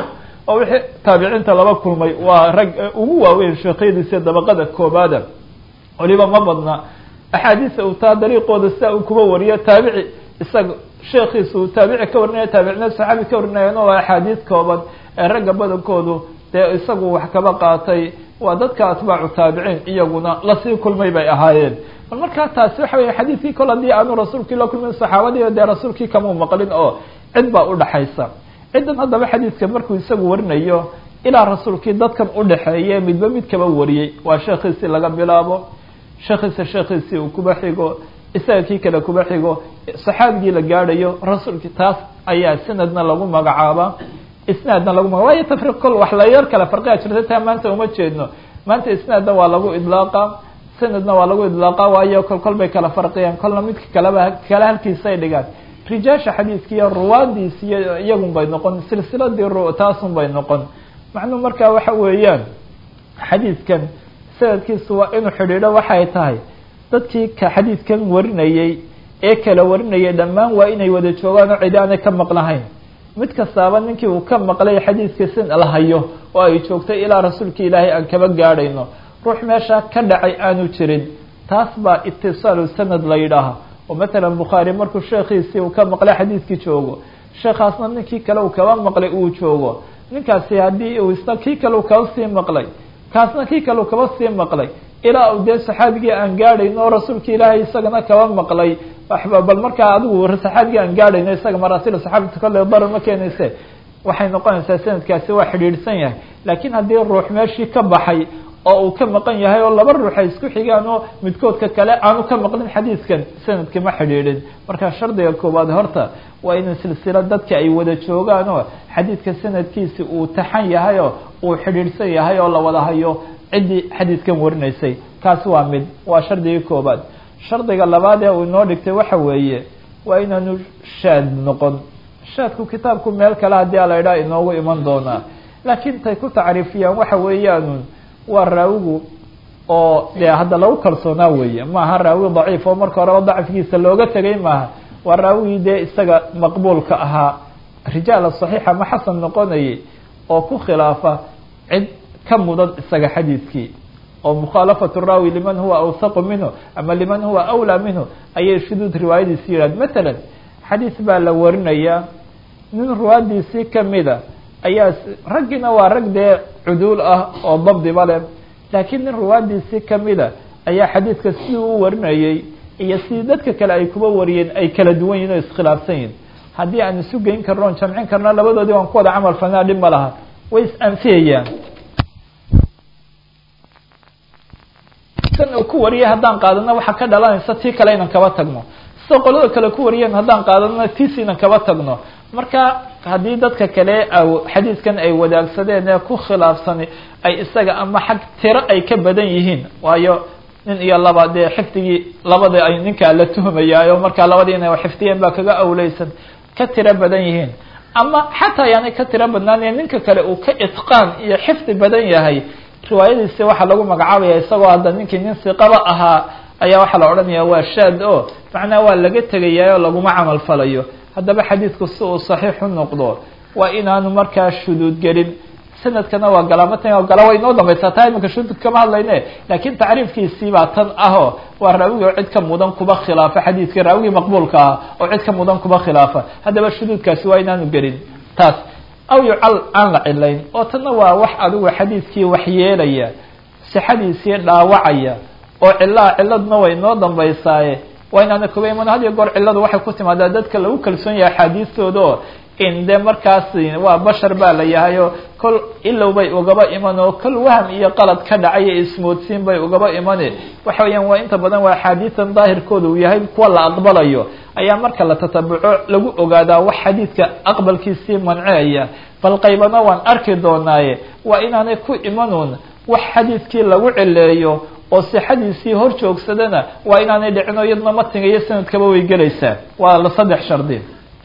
oo wixii taabiciinta laba kulmay waa rag ugu waaweyn sheekhyadiisa dabaqada koobaada waliba ma badna axaadiisa uu taa dariiqooda sidaa uu kuba wariyo taabici isaga sheekiisa uu taabici ka warinaya taabicina saxaabi ka warinayana waa axaadiis kooban ee ragga badankoodu dee isagu wax kaba qaatay waa dadka atbaacu taabiciin iyaguna lasii kulmay bay ahaayeen bal markaa taasi waxa weya xadiidkii kol haddii aanu rasuulkii la kulmin saxaabadii dee rasuulkii kamau maqlin oo cid baa udhaxaysa ciddan haddaba xadiidka markuu isagu warinayo ilaa rasuulkii dadkan udhaxeeye midba mid kaba wariyey waa sheekhiisii laga bilaabo sheekhiisa sheekhiisii uu kuba xigo isaga kii kale kuba xigo saxaabigii la gaadhayo rasuulkii taas ayaa sanadna lagu magacaaba isnaadna lagu maga waayo tafriiq kol wax la yar kale farqiga jirta taa maanta uma jeedno maanta isnaadna waa lagu idlaaqa sanadna waa lagu idlaaqa waayo kol kol bay kala farqiyaan kolna midka kaleba kale halkiisay dhigaan rijaasha xadiiska iyo ruwaadiis iyo iyagun bay noqon silsiladii taasun bay noqon macnuu markaa waxa weeyaan xadiidkan sanadkiisu waa inuu xidhiidho waxay tahay dadkii ka xadiidkan warinayey ee kala warinayay dhammaan waa inay wada joogaan oo cidi aanay ka maqlahayn mid kastaaba ninkii uu ka maqlay xadiidka sin la hayo oo ay joogtay ilaa rasuulka ilaahay aan kaba gaadhayno ruux meeshaa ka dhacay aanu jirin taas baa itisaalu sanad la yidhaaha oo matalan bukhaari markuu sheekhiisii uu ka maqlay xadiidkii joogo sheekhaasna ninkii kale uu kaba maqlay uu joogo ninkaasi haddii uu isna kii kale uu kaba sii maqlay kaasna kii kale uu kaba sii maqlay ilaa uu dee saxaabigii aan gaadhayno oo rasuulka ilaahay isagana kaba maqlay waxba bal markaa adigu saxaabigii aan gaadhayno isaga maraasil saxaabita kole darar ma keenayse waxay noqonaysaa sanadkaasi waa xidhiidhsan yahay laakiin haddii ruux meeshii ka baxay oo uu ka maqan yahay oo laba ruux ay isku xigaan oo midkoodka kale aanu ka maqlin xadiidkan sanadka ma xidhiidhin marka shardiga koowaad horta waa in silsila dadka ay wada joogaan oo xadiidka sanadkiisi uu taxan yahay oo uu xidhiidhsan yahay oo la wada hayo ciddii xadiidkan warinaysay kaasi waa mid waa shardigii koobaad shardiga labaad ee uu inoo dhigtay waxa weeye waa inaanu shaad noqon shaadku kitaabku meel kale haddii ala idhaha inoogu iman doonaa laakiin tay ku tacriifiyaan waxa weeyaanun waa raawigu oo dee hadda lagu kalsoonaa weeye maaha raawi daciif oo marka horeba dacfigiisa looga tegay maaha waa raawigii dee isaga maqbuulka ahaa rijaala saxiixa ma xasan noqonayay oo ku khilaafa cid ka mudan isaga xadiidkii oo mukhaalafatu raawi liman huwa awsaqu minhu ama liman huwa awlaa minhu ayay shuduud riwaayadiisi yidhahd matalan xadiis baa la warinayaa nin ruwaadiisii kamida ayaa raggiina waa rag dee cuduul ah oo dabdiba leh laakiin nin ruwaadiisii kamida ayaa xadiidka sidii u warinayey iyo sidii dadka kale ay kuba wariyeen ay kala duwan yihin oo iskhilaafsan yihin haddii aan isu geyn karno on jamcin karno labadoodii waan ku wada camal falnaa dhib ma laha way is-anfiyayaan san uu ku wariyay haddaan qaadano waxaa ka dhalanaysa tii kale inan kaba tagno sida qolada kale ku wariyeen haddaan qaadano tiis inan kaba tagno marka haddii dadka kale xadiidkan ay wadaagsadeen ee ku khilaafsani ay isaga ama xag tiro ay ka badan yihiin waayo nin iyo laba dee xifdigii labada ay ninkaa la tuhmayaayo markaa labadii inay xifdiyeen baa kaga awleysan ka tiro badan yihiin ama xataa yaanay ka tiro badnaanaya ninka kale uu ka itqaan iyo xifdi badan yahay riwaayadiisi waxaa lagu magacaabaya isagoo hadda ninkii nin siqaba ahaa ayaa waxaa la odhanaya waa shaad o macnaha waa laga tegayaa oo laguma camal falayo haddaba xadiidku si uu saxiixu noqdo waa inaanu markaa shuduud gelin sanadkana waa galaamatan gala way inoo dambaysaa taa iminka shuduud kama hadlayne laakiin tacriifkiisii baa tan aho waa raawigi oo cid ka mudan kuba khilaafa xadiidkii raawigii maqbuulka ah oo cid ka mudan kuba khilaafa haddaba shuduudkaasi waa inaanu gelin taas aw yucal aan la cilayn oo tanna waa wax adigu xadiidkii waxyeelaya sixadiisii dhaawacaya oo cilaa ciladna way inoo dambaysaaye waa inaana kuba iman had iyo goor ciladu waxay ku timaadaa dadka lagu kalsoon yahay axaadiistooda oo in de markaas waa bashar baa la yahay oo kol ilow bay ugaba iman oo kol waham iyo qalad ka dhacay iyo ismoodsiin bay ugaba imane waxa weeyaan waa inta badan waa axaadiisan daahirkooda uu yahay kuwa la aqbalayo ayaa marka la tatabuco lagu ogaadaa wax xadiidka aqbalkiisii manceaya bal qaybana waan arki doonaaye waa inaanay ku imanuun wax xadiidkii lagu cileeyo oo sixadiisii hor joogsadana waa inaanay dhicin oo iyadna matniga iyo sanadkaba way gelaysaa waa la saddex shardi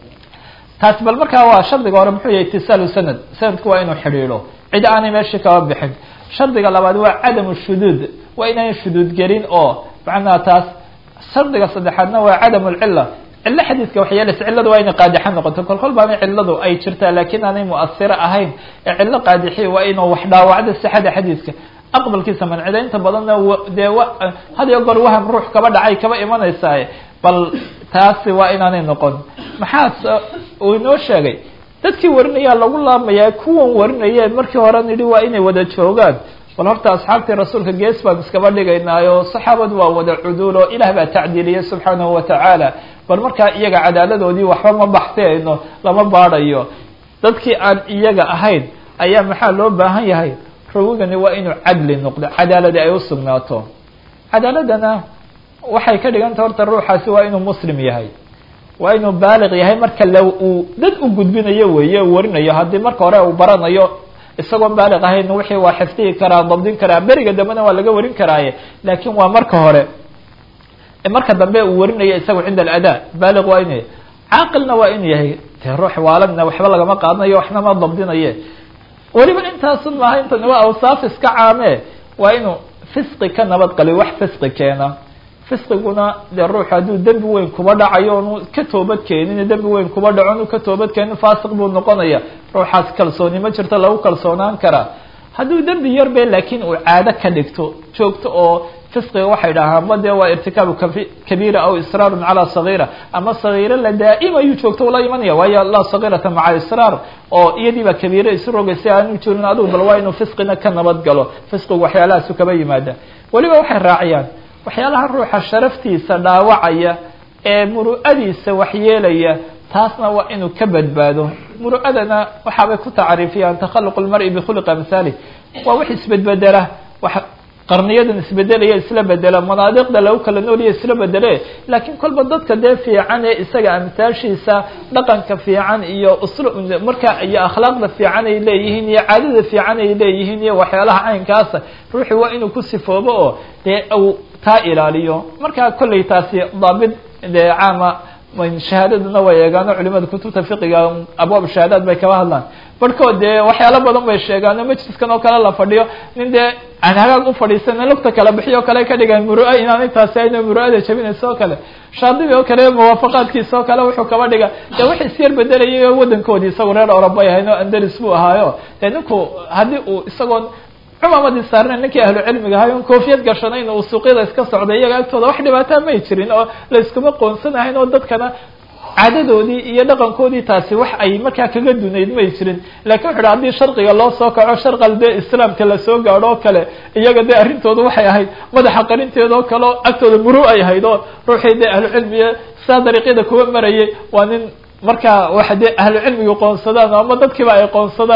taasi bal markaa waa shardiga hore muxuu yahay itisaalu sanad sanadku waa inuu xidhiidho cid aanay meeshii kaba bixin shardiga labaad waa cadamu shuduud waa inaanay shuduud gelin oo macnaha taas shardiga saddexaadna waa cadamu lcila cilo xadiidka waxay yeelaysa cilladu waa inay qaadixo noqoto kol kol baana cilladu ay jirtaa laakiin aanay muasiro ahayn ee cillo qaadixi waa inuu wax dhaawacdo sixada xadiidka aqbalkiisa mancida inta badanna dee had iyo goor waham ruux kaba dhacay kaba imanaysaa bal taasi waa inaanay noqon maxaa uu inoo sheegay dadkii warinayaa lagu laamayaa kuwan warinaya markii hore nidhi waa inay wada joogaan bal horta asxaabtii rasuulka gees baan iskaba dhigaynaayo saxaabadu waa wada cuduul oo ilaah baa tacdiiliyay subxaanahu watacaala bal markaa iyaga cadaaladoodii waxba ma baxsayno lama baadhayo dadkii aan iyaga ahayn ayaa maxaa loo baahan yahay rawigani waa inuu cadli noqdo cadaaladi ay usugnaato cadaaladana waxay ka dhiganta horta ruuxaasi waa inuu muslim yahay waa inuu baaliq yahay marka la uu dad u gudbinayo weeye u warinayo haddii marka hore uu baranayo isagoon baaliq ahayn wixii waa xifdihi karaa dabdin karaa beriga dambena waa laga warin karaaye laakiin waa marka hore marka dambe uu warinayo isaga cinda aladaa baaliq waa inu caaqilna waa inu yahay dee ruux waaladna waxba lagama qaadanayo waxna ma dabdinaye weliba intaasun maaha intan waa awsaaf iska caame waa inuu fisqi ka nabad qaliyo wax fisqi keena fisqiguna dee ruuxu hadduu dembi weyn kuba dhacayo onu ka toobad keenin dembi weyn kuba dhaco onu ka toobad keenin faasiq buu noqonaya ruuxaas kalsooni ma jirto lagu kalsoonaan karaa hadduu dembi yar be laakiin uu caado ka dhigto joogto oo fisqiga waxay dhahaan ma dee waa irtikaabu kabiira aw israarun calaa sagiira ama sagiiro la daa'im joogto ula imanaya waayo laa sagiirata maca israar oo iyadii baa kabiire isu rogaysa aanu jirin adigu bal waa inuu fisqina ka nabad galo fisqigu waxyaalahaasu kaba yimaada weliba waxay raaciyaan waxyaalaha ruuxa sharaftiisa dhaawacaya ee muru'adiisa waxyeelaya taasna waa inuu ka badbaado muru'adana waxaabay ku tacriifiyaan takhaluq lmari bikhuliqi amhaali waa wax isbedbedela wax qarniyadan isbedelaya isla bedela manaadiqda lagu kala noolaya isla bedele laakiin kolba dadka dee fiican ee isaga amtaashiisa dhaqanka fiican iyo uslu marka iyo akhlaaqda fiican ay leeyihiin iyo caadada fiican ay leeyihiin iyo waxyaalaha caynkaasa ruuxi waa inuu ku sifoobo oo dee uu taa ilaaliyo marka kolley taasi daabit dee caama shahaadaduna way eegaano culimada kutubta fiqiga abwaab shahaadaad bay kaba hadlaan barhkood dee waxyaalo badan bay sheegaano majliskan oo kale la fadhiyo nin dee aan hagaag u fadhiisana lugta kala bixiyo o kale ka dhigaan murua inaanay taasi ayna muru'ada jabinaysa oo kale shaadibi oo kale muwaafaqaadkiisa oo kale wuxuu kaba dhiga dee wax isyar bedelayay oo wadankoodii isagu reer orobay ahayn oo andalis buu ahaayo dee ninku haddii uu isagoon cumamadii saarnayn ninkii ahlu cilmiga ahay on koofiyad gashanayn uu suuqyada iska socday iyaga agtooda wax dhibaataa may jirin oo la iskuma qoonsanahayn oo dadkana caadadoodii iyo dhaqankoodii taasi wax ay markaa kaga dunayd may jirin lakin wuxu uhi haddii sharqiga loo soo kaco sharqal dee islaamka lasoo gaadho oo kale iyaga dee arrintooda waxay ahayd madaxa qarinteeda oo kale oo agtooda muru ay ahayd oo ruuxii dee ahlu cilmiga saa dariiqyada kuwa marayay waa nin markaa waxa dee ahlu cilmiga qoonsadaan ama dadkiiba ay qoonsadaan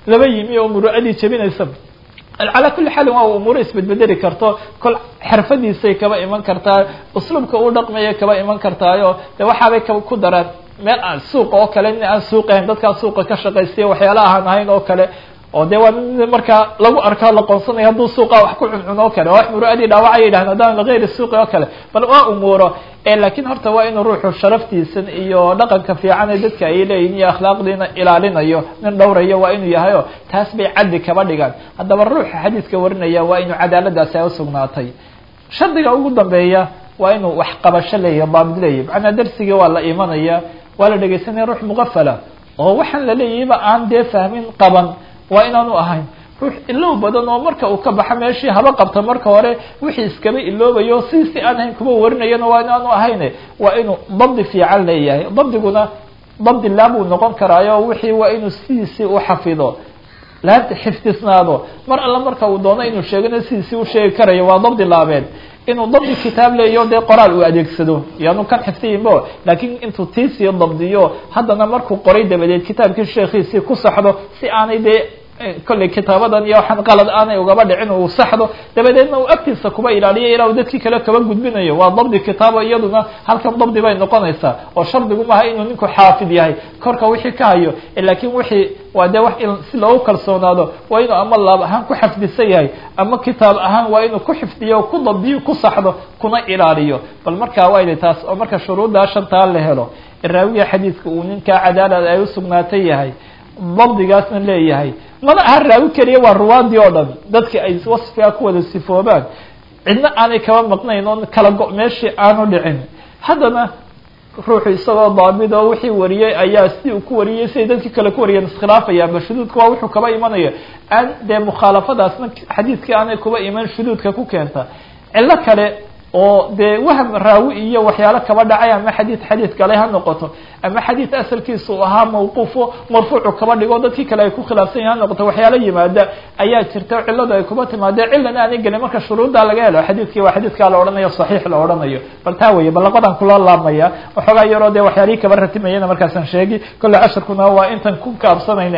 laba yimi oo muru'adii jebinaysa calaa kulli xaalin waa umuuro isbedbedeli karto kol xirfadiisay kaba iman kartaa usluubka uu dhaqmaya kaba iman kartaayo de waxaabay ka ku daraan meel aan suuqa oo kale nin aan suuqahayn dadkaa suuqa ka shaqaystiya waxyaala ahaan ahayn oo kale oo de waa mid markaa lagu arkaa la qoonsanaya hadduu suuqa wax ku cuncun oo kale wax muru'adii dhaawacay yidhahdeen haddaan ligayri suuqi oo kale bal waa umuuro lakiin horta waa inuu ruuxu sharaftiisan iyo dhaqanka fiican ee dadka ay leeyihin iyo akhlaaqdiina ilaalinayo nin dhowrayo waa inuu yahay o taas bay caddi kaba dhigaan haddaba ruuxa xadiidka warinaya waa inuu cadaaladaasi ay usugnaatay shardiga ugu dambeeya waa inuu wax qabasho leeyahy daabid leeyahy macnaa darsigii waa la imanaya waa la dhegeysanaya ruux muqafala oo waxaan laleeyahayba aan dee fahmin qaban waa inaanu ahayn ruux ilow badan oo marka uu ka baxo meeshii haba qabta marka hore wixii iskaba iloobayo si si aan ahayn kuma warinayana waa inaanu ahayne waa inuu dabdi fiican leeyahay dabdiguna dabdi laabuu noqon karaayo wixii waa inuu sidiisii u xafido laabta xifdisnaado mar alla marka uu doono inuu sheegana sidiisii u sheegi karayo waa dabdi laabeed inuu dabdi kitaab leeyo dee qoraal uu adeegsado yaanu kan xifdiyinbo laakiin intuu tiisii dabdiyo haddana markuu qoray dabadeed kitaabkii sheekhiisii ku saxdo si aanay dee kolley kitaabadan iyo waxaan qalad aanay ugaba dhicin uu saxdo dabadeedna uu agtiisa kuba ilaaliyo ilaa uu dadkii kale kaba gudbinayo waa dabdi kitaabo iyaduna halkan dabdi bay noqonaysaa oo shardigu maaha inuu ninku xaafid yahay korka wixii ka hayo laakiin wixii waa dee wax si loogu kalsoonaado waa inuu ama laab ahaan ku xafdisan yahay ama kitaab ahaan waa inuu ku xifdiyo ku dabdiyo ku saxdo kuna ilaaliyo bal markaa wayna taas oo marka shuruuddaa shantaa la helo raawiga xadiidka uu ninkaa cadaalad ay usugnaatay yahay dabdigaasna leeyahay mana aha raawi keliya waa ruwaadii oo dhan dadki ay wasfigaa ku wada sifoobaan cidna aanay kaba maqnayn oo kala go- meeshii aanu dhicin haddana ruuxu isagoo daabid oo wixii wariyey ayaa si uu ku wariyey siday dadkii kale ku wariyeen iskhilaafayaan shuduudka waa wuxuu kaba imanaya aan dee mukhaalafadaasna xadiidkii aanay kuba iman shuduudka ku keenta cillo kale oo dee waham raawi iyo waxyaalo kaba dhacay ama xadiid xadiid kale ha noqoto ama xadiid asalkiisa u ahaa mawquufo marfuucu kaba dhigo dadkii kale ay ku khilaafsan yahin ha noqoto waxyaalo yimaada ayaa jirta cilladu ay kuba timaadee cillan aanay gelin marka shuruuddaa laga helo xadiidkii waa xadiidkaa la odhanayo saxiix la odhanayo bal taa weeye ballaqadan kula laabmaya waxoogaa yaroo dee waxyaalihii kaba ratimayana markaasaan sheegi kolley cashirkuna waa intan ku kaabsanayne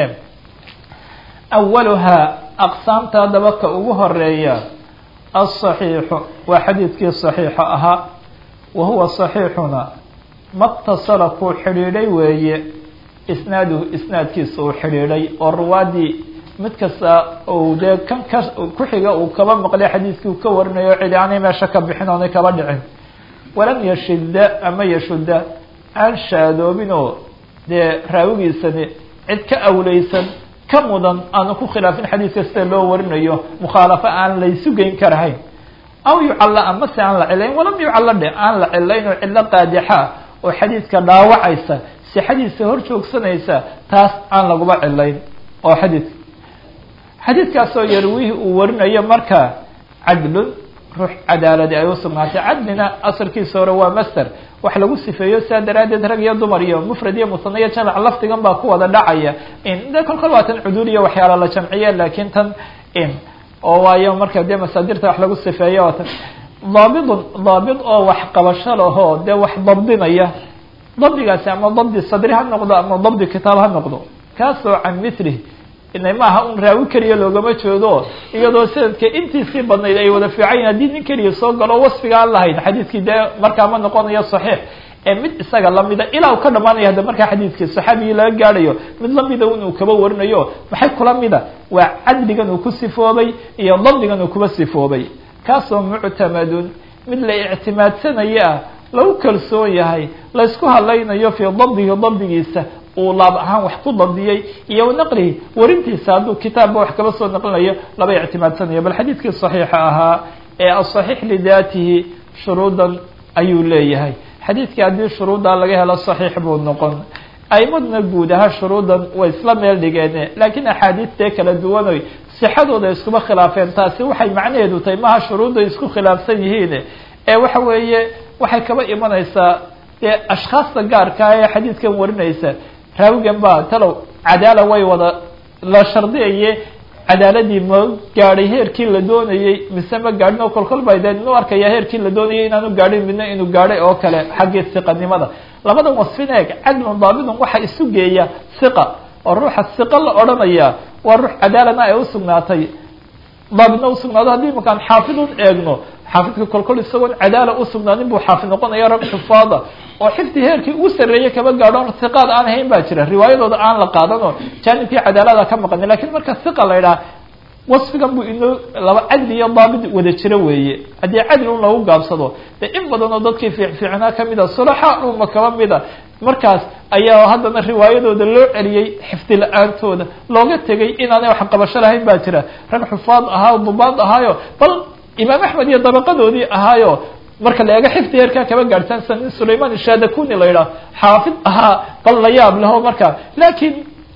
awaluhaa aqsaamta haddaba ka ugu horeeya aلصaxiixu waa xadiidkii صaxiixa ahaa wa huwa صaxiixuna matasala kuu xidhiidhay weeye isnaaduhu isnaadkiisa uu xidhiidhay oo ruwaadii mid kasta ou dee kan ka ku xiga uu kaba maqlay xadiidkii uu ka warinayo cidi aanay meesha ka bixin oonay kaba dhicin walam yashida ama yashuda aan shaadoobin oo dee raawigiisani cid ka awleysan ka mudan aanu ku khilaafin xadiidka sida loo warinayo mukhaalafo aan laysu geyn karahayn aw yucalla ama se aan la cilayn walam yucalla dhe aan la cilayn oo cillo qaadixa oo xadiidka dhaawacaysa si xadiidka hor joogsanaysa taas aan laguba cilayn oo xadiidka xadiidkaasoo yarwihi uu warinayo marka cadlun ruux cadaaladi ay usugnaatay cadlina asalkiisa hore waa master wax lagu sifeeyo sidaa daraaddeed rag iyo dumar iyo mufrad iyo musana iyo jamac lafdigan baa ku wada dhacaya de kol kol waa tan cuduul iyo waxyaala la jamciye laakiin tan oo waayo marka dee masaadirta wax lagu sifeeyo oo tan daabidun daabid oo wax qabasho lahoo dee wax dabdinaya dabdigaasi ama dabdi sadri ha noqdo ama dabdi kitaab ha noqdo kaasoo can mithlih ina maaha un raawi keliya loogama jeedo iyadoo sanadka intiisii badnayd ay wada fiican yihin haddii nin keliya soo galo wasfiga aan lahayn xadiidkii dee markaa ma noqonayo saxiix ee mid isaga lamida ilaa u ka dhamaanaya hadda markaa xadiidkii saxaabigii laga gaadhayo mid lamida un uu kaba warinayo maxay kula mida waa cadligan uu ku sifoobay iyo dabdigan uu kuba sifoobay kaasoo muctamadun mid la ictimaadsanayo ah lagu kalsoon yahay laysku hadlaynayo fii dabdihi dabdigiisa uu laab ahaan wax ku dabdiyey iyo naqlihi warintiisa hadduu kitaabba wax kaba soo naqlinayo laba ictimaadsanayo bal xadiidkii saxiixa ahaa ee asaxiix lidaatihi shuruudan ayuu leeyahay xadiidkii haddii shuruuddaa laga helo saxiix buu noqon aimadna guud ahaa shuruudan way isla meel dhigeen laakiin axaadiistee kala duwanoy sixadooda iskuma khilaafeen taasi waxay macnaheedu tahay maha shuruudday isku khilaafsan yihiin ee waxa weeye waxay kaba imanaysaa dee ashkhaasta gaarkaa ee xadiidkan warinaysa raawigan baa talow cadaala way wada la shardiyaye cadaaladii ma gaadhay heerkii la doonayey mise ma gaadhin oo kolkol bay dee inu arkaya heerkii la doonayay inaanu gaadhin midna inuu gaadhay oo kale xaggii siqanimada labadan wasfin eeg cadlun daabidun waxa isu geeya siqa oo ruuxa siqo la odhanaya waa ruux cadaalana ay usugnaatay daabidna usugnaado haddii imakaan xaafidun eegno xaafidka kolkol isagoon cadaala usugnaanin buu xaafid noqonaya rag xufaada oo xifdi heerkii ugu sarreeyey kaba gaadho hiqaad aan hayn baa jira riwaayadooda aan la qaadan oo jaanibkii cadaalada ka maqani lakin marka hiqa la idhaha wasfigan buu inoo laba cadli iyo daabid wada jiro weeye haddii cadli un lagu gaabsado dee in badan oo dadkii fiicfiicnaa kamid a sulaxa uma kaba mida markaas ayaa haddana riwaayadooda loo celiyey xifdi la-aantooda looga tegay inaanay wax qabasho lahayn baa jira rag xufaad ahaa dubaad ahaayo bal imaam axmed iyo dabaqadoodii ahaayo marka la eego xifdi heerkaa kaba gaadhsaansan nin sulayman ishadakuni la yidhaah xaafid ahaa bal la yaab leho marka lakin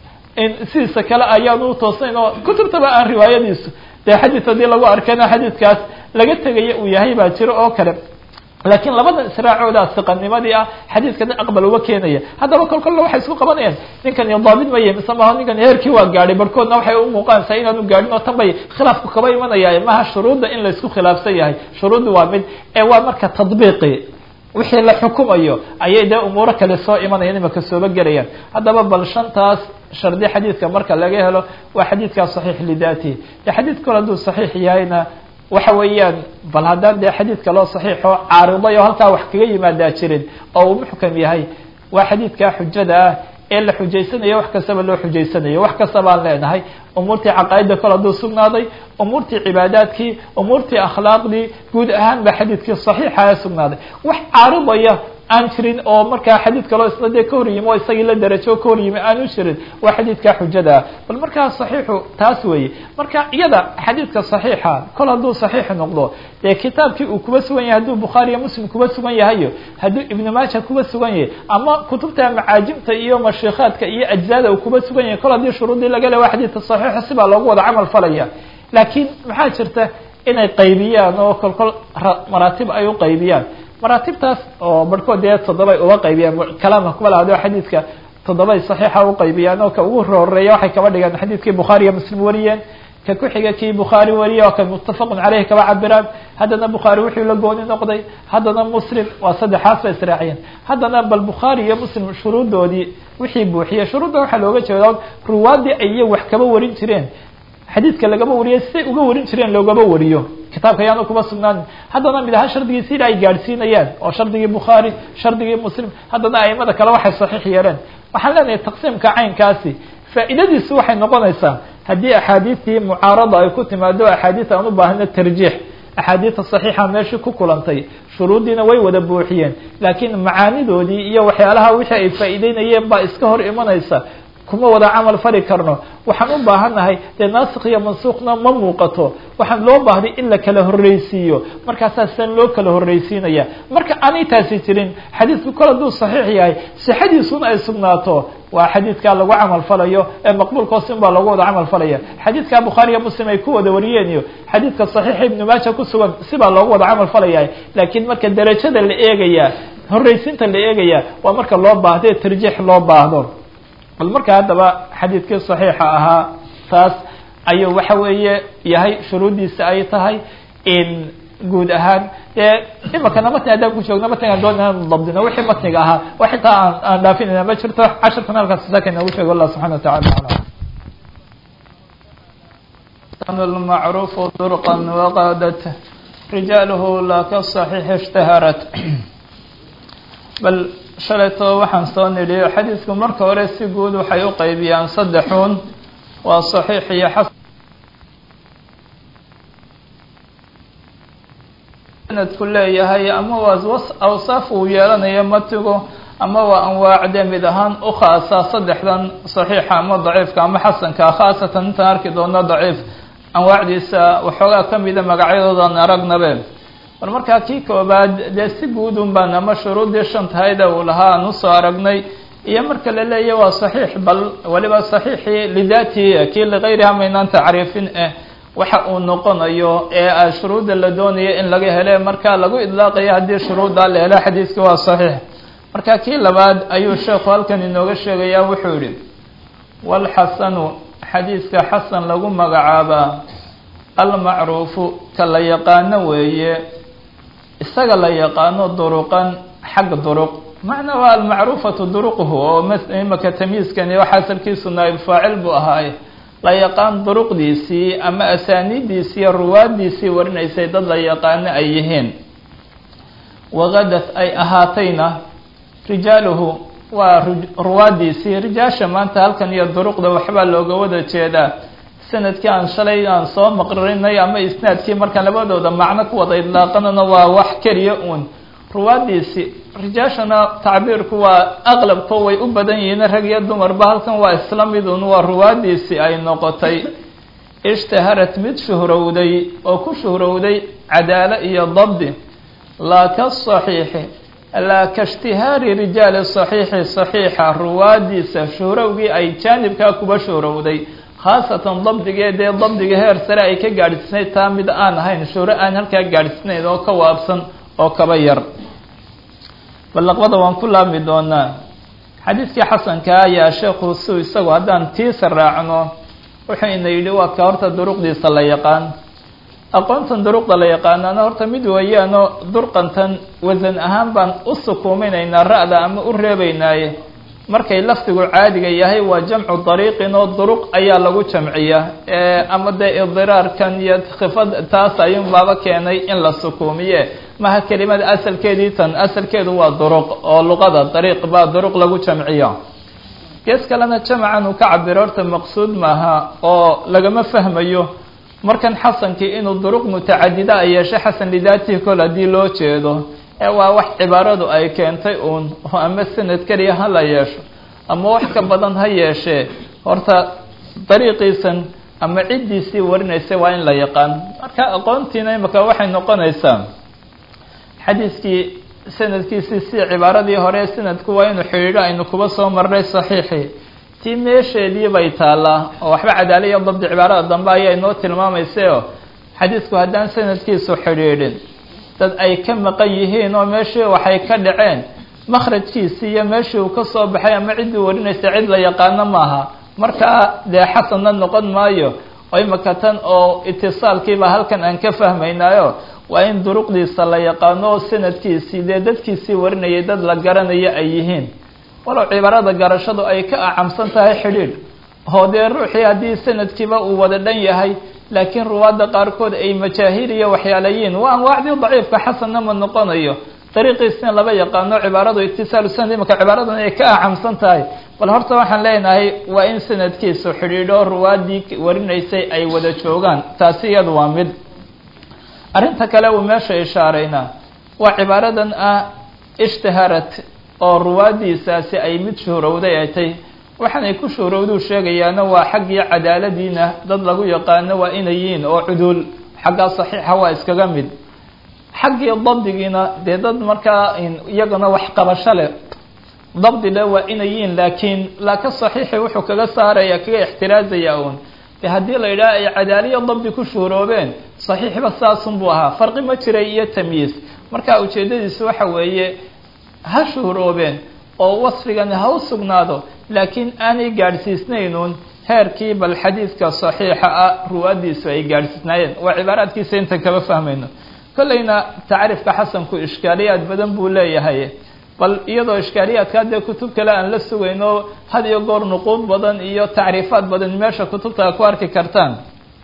sidiisa kale ayaanu utoosnayn oo kutubtaba aan riwaayadiisu dee xadiid haddii lagu arkana xadiidkaas laga tegaya uu yahay baa jiro oo kale laakiin labada israacooda siqanimadii ah xadiidkana aqbal uga keenaya haddaba kol kolle waxay isku qabanayaan ninkan iyo daabid maya mise maha ninkan heerkii waa gaadhay barhkoodna waxay u muuqaanaysaa inaanu gaadhin oo tan bay khilaafku kaba imanaya maha shuruudda in laysku khilaafsan yahay shuruudda waa mid ee waa marka tadbiiqi wixii la xukumayo ayay dee umuuro kale soo imanayaan imaka sooba gelayaan haddaba bal shantaas shardi xadiidka marka laga helo waa xadiidkaa saxiix lidatihi de xadiid kale hadduu saxiix yahayna waxa weeyaan bal haddaan dee xadiidka loo saxiixo caariday oo halkaa wax kaga yimaadaa jirin oo uu muxkam yahay waa xadiidkaa xujada ah ee la xujaysanayo wax kastaba loo xujaysanayo wax kasta baan leenahay umuurtii caqaa'ida kol hadduu sugnaaday umuurtii cibaadaadkii umuurtii akhlaaqdii guud ahaan ba xadiidkii saxiixa ee sugnaaday wax caaridaya aan jirin oo markaa xadiid kaloo isna dee ka hor yimi oo isagii la darajo ka hor yimi aanu jirin waa xadiidkaa xujada ah bal markaa saxiixu taas weeye marka iyada xadiidka saxiixa kol hadduu saxiix noqdo dee kitaabkii uu kuba sugan yahay hadduu bukhaariyo muslim kuba sugan yahayo hadduu ibnu maaja kuba sugan yahay ama kutubta macaajimta iyo mashiikaadka iyo ajzaada uu kuba sugan yahay kol haddii shuruudii laga le waa xadiidka saxiixa sibaa loogu wada camal falaya laakiin maxaa jirta inay qaybiyaan oo kol kol maraatib ay u qaybiyaan maraatibtaas oo barhkood dee toddobay uga qaybiyaan kalaamka kuma lahado xadiidka toddobay saxiixa u qaybiyaan oo ka ugu horeeya waxay kaba dhigaan xadiidkii bukhaari iyo muslim wariyeen ka ku-xiga kii bukhaari wariye oo ka muttafaqun caleyhi kaba cabiraan haddana bukhaari wuxuu la gooni noqday haddana muslim waa saddexaas bay israaciyeen haddana bal bukhaari iyo muslim shuruuddoodii wixii buuxiyey shuruudda waxaa looga jeeda ruwaadii ay iyo wax kaba warin jireen xadiidka lagaba wariyay siday uga warin jireen loogaba wariyo kitaabka ayaanu kuba sugnaanin haddana mid ahaan shardigii sida ay gaadhsiinayaan oo shardigii bukhaari shardigii muslim haddana aimada kale waxay saxiix yeeleen waxaan leenahay taqsiimka caynkaasi faa'iidadiisu waxay noqonaysaa haddii axaadiistii mucaarada ay ku timaado axaadiis aan u baahno tarjiix axaadiista saxiixa meeshii ku kulantay shuruuddiina way wada buuxiyeen laakiin macaanidoodii iyo waxyaalaha wixii ay faa'iideynayeen baa iska hor imanaysa kuma wada camal fali karno waxaan u baahannahay dee naasik iyo mansuuqna ma muuqato waxaan loo baahday in la kala horreysiiyo markaasaa sidan loo kala horreysiinaya marka aanay taasi jirin xadiidku kol hadduu saxiix yahay sixadiisuna ay sugnaato waa xadiidkaa lagu camal falayo ee maqbuulkoosin baa lagu wada camal falaya xadiidkaa bukhaariya muslim ay ku wada wariyeen iyo xadiidka saxiixa ibnu maaja ku sugan sibaa loogu wada camal falaya laakiin marka derajada la eegaya horreysiinta la eegaya waa marka loo baahdo ee tarjiix loo baahdo bal marka haddaba xadiidkii saxiixa ahaa taas ayuu waxa weeye yahay shuruuddiisa ay tahay in guud ahaan dee imakana matni haddaan ku joogno matnigaan doon inaan dabdino wixii matniga ahaa wax intaa aan aan dhaafinayna ma jirto casharkan halkaas saaka inoogu sheego allah subxana watacala المعروف طرقا وقادت رجاله لا كالصحيح اشتهرت bal shalayto waxaan soo nidhi xadiidku marka hore si guud waxay u qaybiyaan saddexuun waa saxiix iyo xasan sanadku leeyahay ama waa awsaaf uu yeelanayo matigu ama waa anwaacde mid ahaan u khaasa saddexdan saxiixa ama daciifka ama xasanka khaasatan intaan arki doono daciif anwaacdiisa waxoogaa kamida magacyadoodan aragnabe bal markaa kii koobaad dee si guudun baan ama shuruuddii shantahayda uu lahaa aan usoo aragnay iyo marka la leeyahy waa saxiix bal waliba saxiixii lidaatihi kii ligayriha maynaan tacriifin eh waxa uu noqonayo ee shuruudda la doonayo in laga hele marka lagu idlaaqayo haddii shuruuddaa la helo xadiiska waa saxiix marka kii labaad ayuu sheekhu halkan inooga sheegaya wuxuu yihi walxasanu xadiiska xasan lagu magacaabaa almacruufu ka la yaqaano weeye isaga la yaqaano duruqan xag duruq macna waa almacruufatu duruqhu oo imaka tamyiiskani waxa asalkiisu naayib faacil buu ahaaye la yaqaan duruqdiisii ama asaaniidiisii iyo ruwaadiisii warinaysay dad la yaqaano ay yihiin wagadat ay ahaatayna rijaaluhu waa ruwaadiisii rijaasha maanta halkan iyo duruqda waxbaa looga wada jeedaa sanadkii aan shalay aan soo maqrinay ama isnaadkii markaan labadooda macno ku wada idlaaqanana waa wax keliya uun ruwaadiisii rijaashana tacbiirku waa aqlabko way u badan yihiin rag iyo dumarba halkan waa isla midun waa ruwaadiisii ay noqotay ishtaharat mid shuhrowday oo ku shuhrowday cadaalo iyo dabdi laa ka saxiixi laa ka ishtihaari rijaali saxiixi saxiixa ruwaadiisa shuhrowgii ay jaanibkaa kuba shuhrowday khaasatan dabdigeedee dabdiga heer sare ay ka gaadhsiisnayd taa mid aan ahayn shuhro aan halkaa gaadhsiisnayd oo ka waabsan oo kaba yar ballaqbada waan ku laabmi doonaa xadiidkii xasankaa ayaa sheekhu su isagu haddaan tiisa raacno wuxuu ina yidhi waa ka horta duruqdiisa la yaqaan aqoontan duruqda la yaqaanaana horta mid weeyaanoo durqantan wasan ahaan baan u sukuuminaynaa ra-da ama u reebaynaaye markay lafdigu caadiga yahay waa jamcu dariiqin oo duruq ayaa lagu jamciya ama dee idiraarkan iyo khifad taas ayuun baaba keenay in la sukuumiye maha kelimada asalkeedii tan asalkeedu waa duruq oo luqada dariiq baa duruq lagu jamciyo gees kalena jamacan uu ka cabiro horta maqsuud maaha oo lagama fahmayo markan xasankii inuu duruq mutacadida a yeeshay xasan lidaatihi kol haddii loo jeedo ee waa wax cibaaradu ay keentay uun oo ama sanad keliya ha la yeesho ama wax ka badan ha yeeshee horta dariiqiisan ama ciddiisii warinaysa waa in la yaqaan marka aqoontiina imaka waxay noqonaysaa xadiiskii sanadkiisii si cibaaradii hore sanadku waa inuu xidhiidho aynu kuba soo marnay saxiixii tii meesheedii bay taallaa oo waxba cadaala iyo dabdi cibaarada dambe ayaa inoo tilmaamaysayo xadiisku haddaan sanadkiisu xidhiidhin dad ay ka maqan yihiin oo meeshii waxay ka dhaceen makhrajkiisii iyo meeshii uu ka soo baxay ama ciddii warinaysa cid la yaqaano maaha markaa dee xasanna noqon maayo oo imaka tan oo itisaalkiiba halkan aan ka fahmaynaayo waa in duruqdiisa la yaqaano oo sanadkiisii dee dadkiisii warinayay dad la garanayo ay yihiin walow cibaarada garashadu ay ka acamsan tahay xidhiidh oo dee ruuxii haddii sanadkiiba uu wada dhan yahay laakiin ruwaadda qaarkood ay majaahiir iyo waxyaalayiin waa anwaacdii daciifka xasanna ma noqonayo dariiqiisina laba yaqaano cibaaradu itisaalu sanad imaka cibaaradan ay ka acamsan tahay bal horta waxaan leenahay waa in sanadkiisu xidhiidho ruwaaddii warinaysay ay wada joogaan taasi iyadu waa mid arrinta kale uu meesha ishaarayna waa cibaaradan ah ishtaharat oo ruwaaddiisaasi ay mid shuhrowday ay tay waxaanay ku shuhrowduu sheegayaana waa xaggii cadaaladiina dad lagu yaqaano waa inay yihiin oo cuduul xaggaa saxiixa waa iskaga mid xaggii dabdigiina dee dad markaa iyagana wax qabasho leh dabdi le waa inay yihiin laakiin laaka saxiixi wuxuu kaga saaraya kaga ixtiraazaya uun de haddii la yidhaha ay cadaaliyo dabdi ku shuhroobeen saxiixba saasun buu ahaa farqi ma jiray iyo tamyiis marka ujeeddadiisu waxa weeye ha shuhroobeen oo wasfigani ha u sugnaado laakiin aanay gaadhsiisnaynuun heerkii bal xadiidka saxiixa ah ruwaaddiisu ay gaadhsiisnaayeen waa cibaaraadkiisa intan kaba fahmayno kollayna tacriifka xasanku ishkaaliyaad badan buu leeyahay bal iyadoo ishkaaliyaadka haddee kutub kale aan la sugayno had iyo goor nuquud badan iyo tacriifaad badan meesha kutubta ku arki kartaan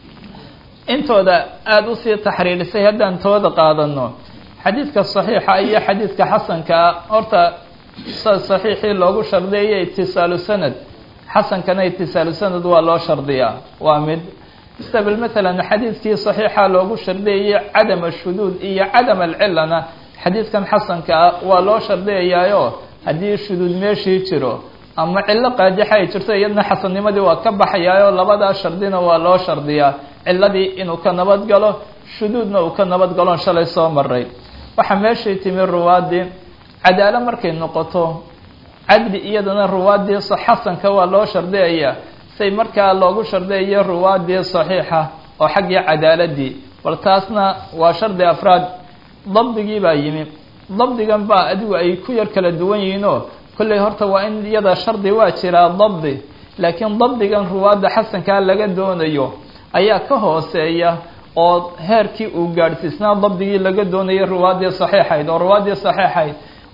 intooda aada usii taxriirisay haddaan tooda qaadano xadiidka saxiixa iyo xadiidka xasankaa horta saxiixii loogu shardiyayo itisaalu sanad xasankana itisaalu sanad waa loo shardiyaa waa mid istabel matalan xadiidkii saxiixa loogu shardiyayay cadam ashuduud iyo cadam alcilana xadiidkan xasanka ah waa loo shardiyayaayo haddii shuduud meeshii jiro ama cillo qaajixa ay jirto iyadna xasannimadii waa ka baxayaayo labadaa shardina waa loo shardiyaa ciladii inuu ka nabad galo shuduudna uu ka nabad galon shalay soo maray waxaa meeshii timi ruwaadii cadaalo markay noqoto cadli iyadana ruwaadii xasanka waa loo shardiyayaa say markaa loogu shardiyayo ruwaadii saxiixa oo xaggii cadaaladii bal taasna waa shardi afraad dabdigii baa yimi dabdigan baa adigu ay ku yar kala duwan yihiinoo kolley horta waa in iyada shardi waa jiraa dabdi laakiin dabdigan ruwaadda xasankaa laga doonayo ayaa ka hooseeya oo heerkii uu gaadhsiisnaa dabdigii laga doonayay ruwaaddii saxiixayd oo ruwaaddii saxiixayd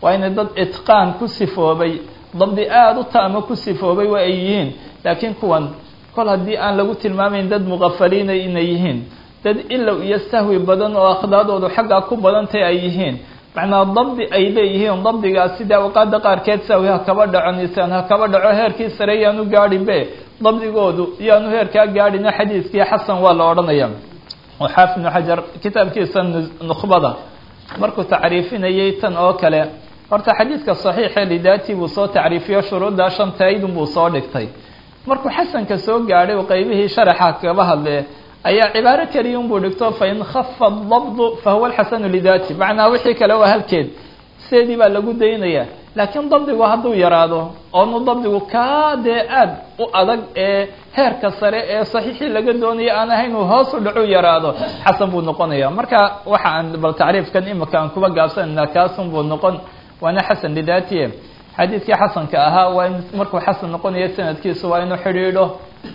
waa inay dad itqaan ku sifoobay dabdi aada u taama ku sifoobay waa ay yihiin laakiin kuwan kol haddii aan lagu tilmaamayn dad muqafaliina inay yihiin dad ilow iyo sahwi badan oo akhdaadoodu xaggaa ku badantay ay yihiin macnaa dabdi ay leeyihiin dabdigaas sida awqaada qaarkeed sahwi ha kaba dhaco nisaan ha kaba dhaco heerkii sare yaanu gaadhinbe dabdigoodu yaanu heerkaa gaadhina xadiiskii xasan waa la odhanaya oo xaafid ibnu xajar kitaabkiisa nukhbada markuu tacriifinayay tan oo kale horta xadiidka saxiixe lidaati buu soo tacriifiyo shuruuddaa shantaydun buu soo dhigtay markuu xasanka soo gaadhay oo qeybihii sharaxa kaga hadle ayaa cibaaro keliya unbuu dhigto fain khafa dabdu fahuwa alxasanu lidaati macnaa wixii kale waa halkeed seedii baa lagu daynaya laakiin dabdigu hadduu yaraado oonu dabdigu kaa dee aada u adag ee heerka sare ee saxiixii laga doonaya aan ahayn uu hoos u dhacu yaraado xasan buu noqonaya marka waxa aan bal tacriifkan imika aan kuba gaabsanayna kaasun buu noqon waana xasan lidaatiye xadiidkii xasanka ahaa waa in markuu xasan noqonayo sanadkiisu waa inuu xidhiidho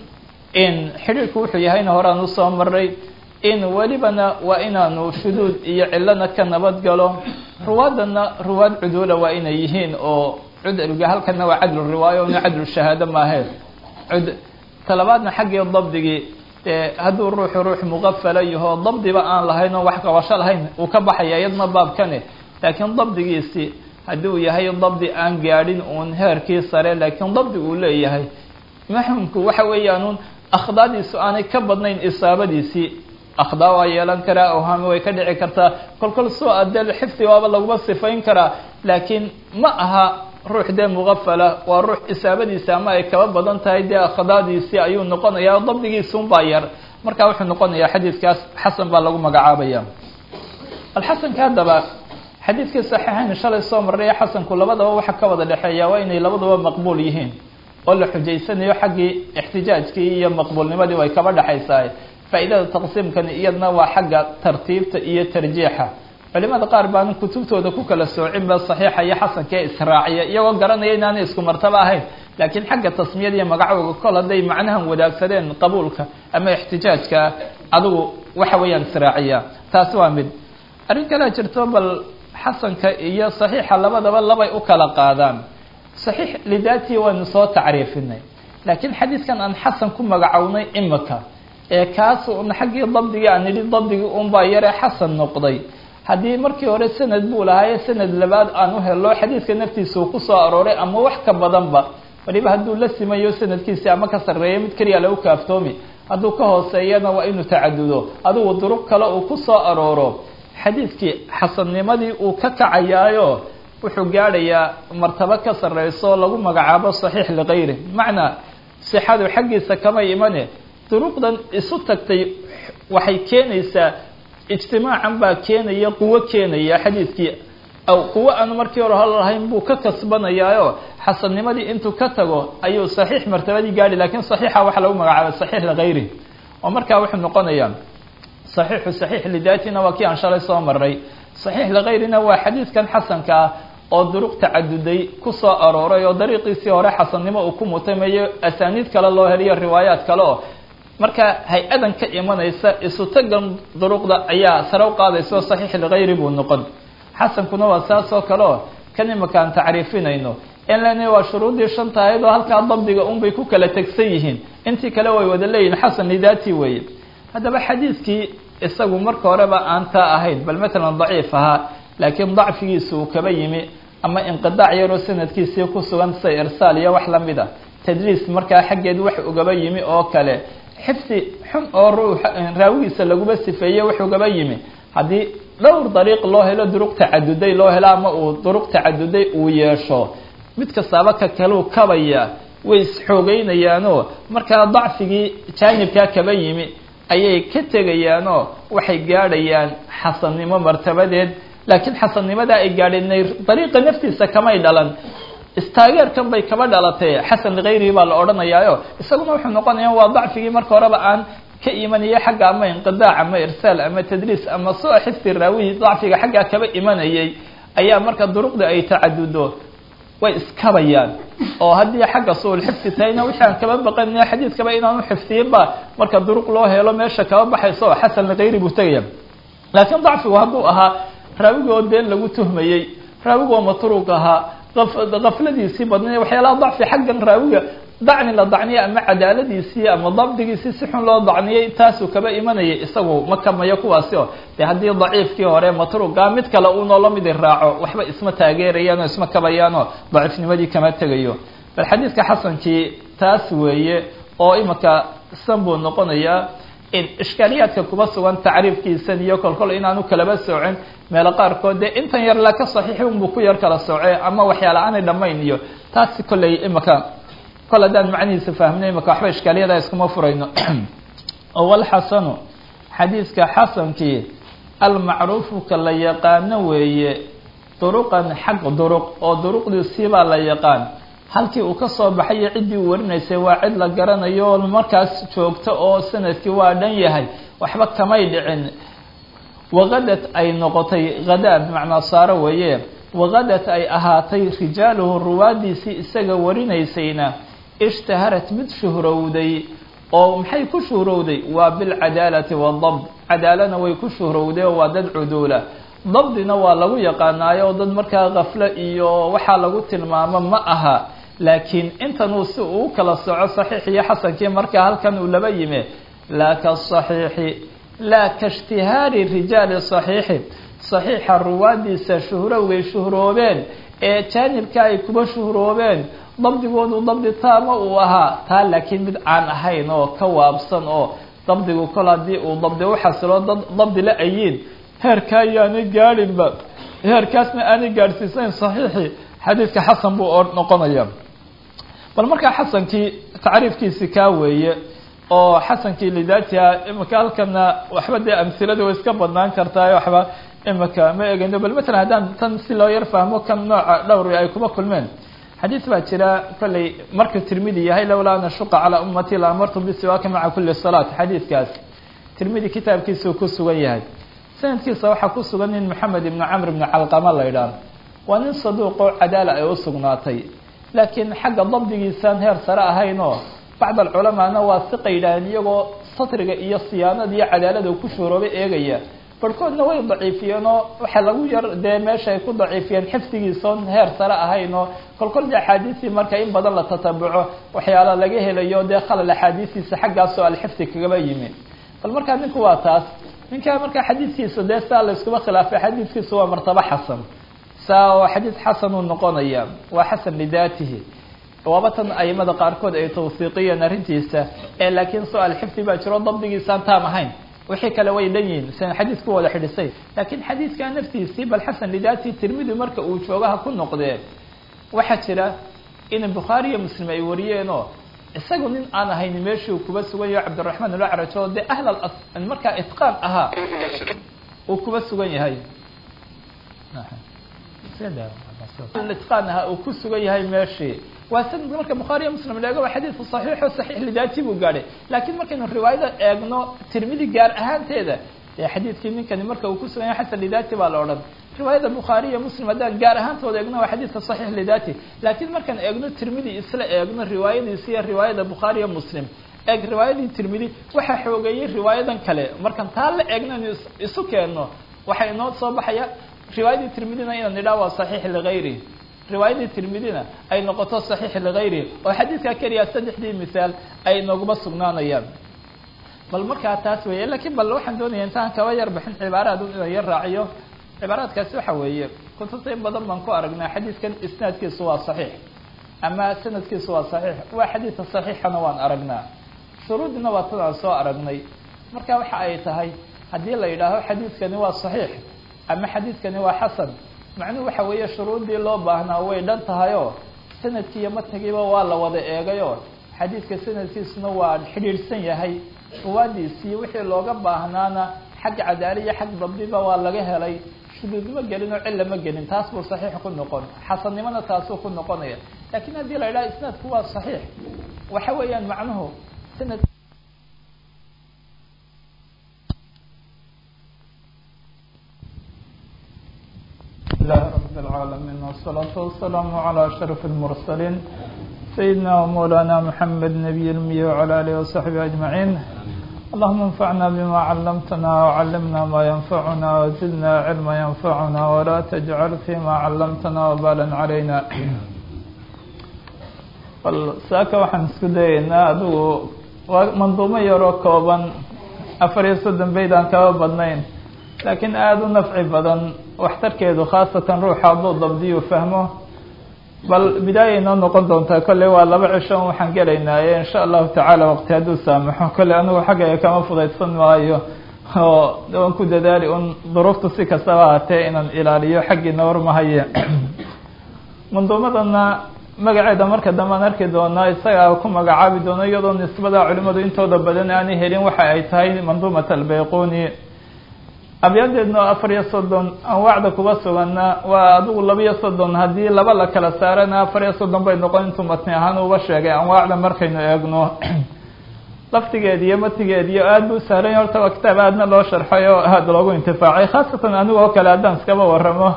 in xidhiidhku wuxuu yahayna horaan usoo maray in welibana waa inaanu shuduud iyo cilana ka nabad galo ruwaadana ruwaad cuduula waa inay yihiin oo cudliga halkana waa cadlu riwaayo una cadlu shahaado maahe cud talabaadna xaggii dabdigii dee hadduu ruuxu ruux muqafala yaho dabdiba aan lahayn oo wax qabasho lahayn uu ka baxaya iyadna baabkane laakiin dabdigiisi haddii uu yahay dabdi aan gaadhin uun heerkii sare laakiin dabdi uu leeyahay maxumku waxa weeyaanuun akhdaadiisu aanay ka badnayn isaabadiisii akhdaa waa yeelan karaa awhaami way ka dhici kartaa kolkol soo adee xifdi waaba laguma sifayn karaa laakiin ma aha ruux dee muqafala waa ruux isaabadiisi ama ay kaba badan tahay dee akhdaadiisii ayuu noqonayaa dabdigiisunbaa yar marka wuxuu noqonayaa xadiidkaas xasan baa lagu magacaabaya alxasanka haddaba xadiidkii saxiixayn shalay soo marray xasanku labadaba waxa ka wada dhexeeya waa inay labaduba maqbuul yihiin oo la xujaysanayo xaggii ixtijaajkii iyo maqbuulnimadii way kaba dhexaysaa faa'iidada taqsiimkani iyadna waa xagga tartiibta iyo tarjiixa culimada qaar baan kutubtooda ku kala soocinba saxiixa iyo xasankaee israaciya iyagoo garanaya inaanay isku martaba ahayn laakiin xagga tasmiyada iyo magacooga kol hadday macnahan wadaagsadeen qabuulka ama ixtijaajka adigu waxa weeyaan israaciya taasi waa mid arrin kalea jirto bal xasanka iyo saxiixa labadaba labay u kala qaadaan saxiix lidaatihi waynu soo tacriifinay laakiin xadiidkan aan xasan ku magacownay imika ee kaas un xaggii dabdigii aan nidhi dabdigii unbaa yaree xasan noqday haddii markii hore sanad buu lahaaye sanad labaad aan u helo xadiidka naftiisa uu ku soo arooray ama wax ka badanba waliba hadduu la simayo sanadkiisi ama ka sarreeyo mid keliya lagu kaaftoomi hadduu ka hooseeyana waa inuu tacadudo adigu duruq kale uu ku soo arooro xadiidkii xasannimadii uu ka kacayaayo wuxuu gaadhayaa martabo ka sarreyso lagu magacaabo saxiix likayri macnaa sixadu xaggiisa kama imane duruqdan isu tagtay waxay keenaysaa ijtimaacan baa keenaya quwo keenaya xadiidkii aw quwo aan markii hore hol lahayn buu ka kasbanayaayo xasannimadii intuu ka tago ayuu saxiix martabadii gaadhi lakiin saxiixa waxaa lagu magacaabay saxiix likayri oo markaa wuxuu noqonayaa saxiixu saxiix lidaatina waa kii aan shalay soo maray saxiix likayrina waa xadiidkan xasanka ah oo duruq tacaduday ku soo arooray oo dariiqiisii hore xasannimo uu ku mutamayo asaaniid kale loo heliyo riwaayaad kale oo marka hay-adan ka imanaysa isu tagan duruqda ayaa sare u qaadaysa oo saxiix likayri buu noqon xasankuna waa saas oo kale oo kan imika aan tacriifinayno in lena waa shuruuddii shanta ahayd oo halkaa dabdiga unbay ku kala tegsan yihiin intii kale way wada leeyihin xasan lidaati weeye haddaba xadiidkii isagu marka horeba aan taa ahayn bal matalan daciif ahaa laakiin dacfigiisa uu kaba yimi ama inqidaac yaroo sanadkiisii ku sugan sida irsaal iyo wax lamid a tadliis markaa xaggeed wax ugaba yimi oo kale xifdi xun oo ruux raawigiisa laguma sifeeye wax ugaba yimi haddii dhowr dariiq loo helo duruq tacaduday loo helo ama uu duruq tacaduday uu yeesho mid kastaaba ka kaluu kabaya way isxoogeynayaanoo markaa dacfigii jaanibkaa kaba yimi ayay ka tegayaanoo waxay gaadhayaan xasannimo martabadeed laakiin xasannimadaa ay gaadheen dariiqa naftiisa kamay dhalan istaageerkan bay kaba dhalatay xasan likayrihi baa la odhanayaayo isaguna wuxuu noqonaya waa dacfigii marka horeba aan ka imanaya xagga ama inqidaac ama irsaal ama tadliis ama soo xifdi raawihi dacfiga xaggaa kaba imanayay ayaa marka duruqda ay tacadudo way iskabayaan oo haddii xagga suul xifdi tahayna wixii aan kaba baqanaya xadiidkaba inaanu xifdiyinba marka duruq loo helo meesha kaba baxayso xasan likayri buu tegaya laakiin dacfigu hadduu ahaa raawigoo been lagu tuhmayey raawigu waa matruuq ahaa kafladiisii badnay waxyaalaha dacfi xaggan raawiga dacni la dacniyay ama cadaaladiisii ama dabdigiisii si xun loo dacniyay taasuu kaba imanayay isagu ma kamayo kuwaasi oo dee haddii daciifkii hore matruuqa mid kale uunoo lamidi raaco waxba isma taageerayaan oo isma kabayaanoo daciifnimadii kama tegayo bal xadiidka xasankii taas weeye oo imika san buu noqonayaa ishkaaliyaadka kuba sugan tacriifkiisan iyo kolkol inaanu kalaba soocin meelo qaarkood dee intan yar la ka saxiixi unbuu ku yar kala sooce ama waxyaala aanay dhamayn iyo taasi kolley imika kol haddaan macnihiisa fahmnay imika waxba ishkaaliyada iskuma furayno walxasanu xadiidka xasankii almacruufu ka la yaqaano weeye duruqan xaq duruq oo duruqdiisiibaa la yaqaan halkii uu ka soo baxayo ciddii uu warinaysay waa cid la garanayo oo markaas joogto oo sanadkii waa dhan yahay waxba kamay dhicin waqadad ay noqotay hadaa bimacnaa saaro weeye waqadad ay ahaatay rijaaluhu ruwaadiisii isaga warinaysayna ishtaharat mid shuhrowday oo maxay ku shuhrowday waa bilcadaalati wadabd cadaalana way ku shuhrowday oo waa dad cuduula dabdina waa lagu yaqaanaayo oo dad markaa kafle iyo waxaa lagu tilmaamo ma aha laakiin intanuu si uu kala soco saxiix iyo xasankii markaa halkan uu laba yime laa kasaxiixi laa kaishtihaari rijaali saxiixi saxiixa ruwaadiisa shuhrowgay shuhroobeen ee jaanibka ay kuba shuhroobeen dabdigoodu dabdi taama uu ahaa taa laakiin mid aan ahayn oo ka waabsan oo dabdigu kol haddii uu dabdi u xasilo dad dabdi la ayiin heerka ayaanay gaadhinba heerkaasna aanay gaadhsiisayn saxiixii xadiidka xasan buu noqonaya bal markaa xasankii tacriifkiisi kaa weeye oo xasankii lidaatiha imika halkana waxba dee amhilada way iska badnaan kartaa waxba imika ma egeyno bal matalan haddaan tan si loo yar fahmo kan nooca dhowri ay kuma kulmeen xadiis baa jira kolley markuu tirmidi yahay lowlaa an ashuqa calaa ummati la amartu bisiwaaki maca kuli salaat xadiidkaas tirmidi kitaabkiisuu ku sugan yahay sanadkiisa waxaa ku sugan nin maxamed ibnu camr ibnu calqama la ydhaah waa nin saduuqoo cadaala ay u sugnaatay laakiin xagga dabdigiisaan heer sare ahayn oo bacd alculamaana waa siqa yidhaaheen iyagoo satriga iyo siyaanada iyo cadaalada ku shuuroobay eegaya barhkoodna way daciifiyeen oo waxa lagu yar dee meesha ay ku daciifiyeen xifdigiisaon heer sare ahayn oo kolkol de axaadiistii marka in badan la tatabuco waxyaala laga helayo dee khalal axaadiistiisa xaggaasoo alxifdi kagaba yimi bal markaa ninku waa taas ninkaa markaa xadiidkiisa dee saa la iskuba khilaafay xadiidkiisa waa martabo xasan saa oo xadiid xasan uu noqonaya waa xasan lidaatihi waaba tan aimada qaarkood ay tawsiiqiyeen arrintiisa ee laakiin su-aal xifdi baa jiro dabdigiisaan taam ahayn wixii kale way dhan yihiin sian xadiidku wada xidhisay laakiin xadiidkaa naftiisii bal xasan lidaatihi tirmidi marka uu joogaha ku noqdee waxaa jira in bukhaari iyo muslim ay wariyeen oo isagu nin aan ahayn meeshii uu kuba sugan yahay cabdiraxmaan alacraj oo dee ahl markaa itqaan ahaa uu kuba sugan yahay itqaan ahaa uu ku sugan yahay meeshii waa sanadka marka bukhaari iyo muslim la eego waa xadiidku saxiixo saxiix lidaati buu gaadhay laakiin markaynu riwaayada eegno tirmidi gaar ahaanteeda dee xadiidkii ninkani marka uu ku sugan yahay xasan lidaati baa la odhan riwaayada bukhaari iyo muslim haddaan gaar ahaantooda eegno waa xadiidka saxiix lidaati laakiin markaan eegno tirmidi isla eegno riwaayadiisi iyo riwaayada bukhaari iyo muslim eeg riwaayadii tirmidi waxaa xoogeeyey riwaayadan kale markaan taa la eegno inu isu keenno waxaa inoo soo baxaya riwaayadii tirmidina inaan nidhaa waa saxiix ligayri riwaayadii tirmidina ay noqoto saxiix ligayri oo xadiidkaa keliya saddexdii misaal ay nooguma sugnaanayaan bal markaa taas weeye lakiin bal waxaan doonaya intaan kaba yar bixin cibaaraad inaan yar raaciyo cibaaraadkaasi waxa weeye kutubta in badan baan ku aragnaa xadiidkan isnaadkiisu waa saxiix ama sanadkiisu waa saxiix waa xadiidka saxiixana waan aragnaa shuruudina waa tan aan soo aragnay marka waxa ay tahay haddii la yidhaaho xadiidkani waa saxiix ama xadiidkani waa xasan macnuhu waxa weeye shuruuddii loo baahnaa way dhan tahayoo sanadkii iyo matnigiiba waa la wada eegayoo xadiidka sanadkiisuna waa xidhiidhsan yahay ruwaadiisii wixii looga baahnaana xag cadaali iyo xag dabdiba waa laga helay shuduudma gelin oo cilla ma gelin taas buu saxiix ku noqon xasannimona taasuu ku noqonaya laakiin haddii la yidhaha isnaadku waa saxiix waxa weeyaan macnuhu sanad لله رب العالمين والصلاة والسلام على أشرف المرسلين سيدنا ومولانا محمد نبي المية وعلى آله وصحبه أجمعين اللهم انفعنا بما علمتنا وعلمنا ما ينفعنا وزدنا علما ينفعنا ولا تجعل فيما علمتنا وبالا علينا bal saaka waxaan isku dayeynaa adigu waa manduumo yaroo kooban afar iyo soddon bayd aan kaba badnayn laakiin aada u nafci badan waxtarkeedu khaasatan ruuxa hadduu dabdiyu fahmo bal bidaaya inoo noqon doontaa kolley waa laba cisho waxaan gelaynaaye insha allahu tacaala waqti hadduu saamaxo kolley anigu xaggayga kama fudaydsan maayo oo waan ku dadaali un duruuftu si kastaba ahatee inaan ilaaliyo xaggiina warmahaye manduumadana magaceeda marka dambe aan arki doonaa isagaa ku magacaabi doono iyadoo nisbada culimadu intooda badan aanay helin waxa ay tahay manduumat albayquni abyadeedna oo afar iyo soddon anwaacda kuba sugana waa adigu laba iyo soddon haddii laba la kala saarana afar iyo soddon bay noqon intuu matni ahaan uba sheegay anwaacda markaynu eegno laftigeed iyo matigeed iyo aada bu sahlan horta waa kitaab aadna loo sharxay oo aada loogu intifaacay khaasatan aniga oo kale haddaan iskaba waramo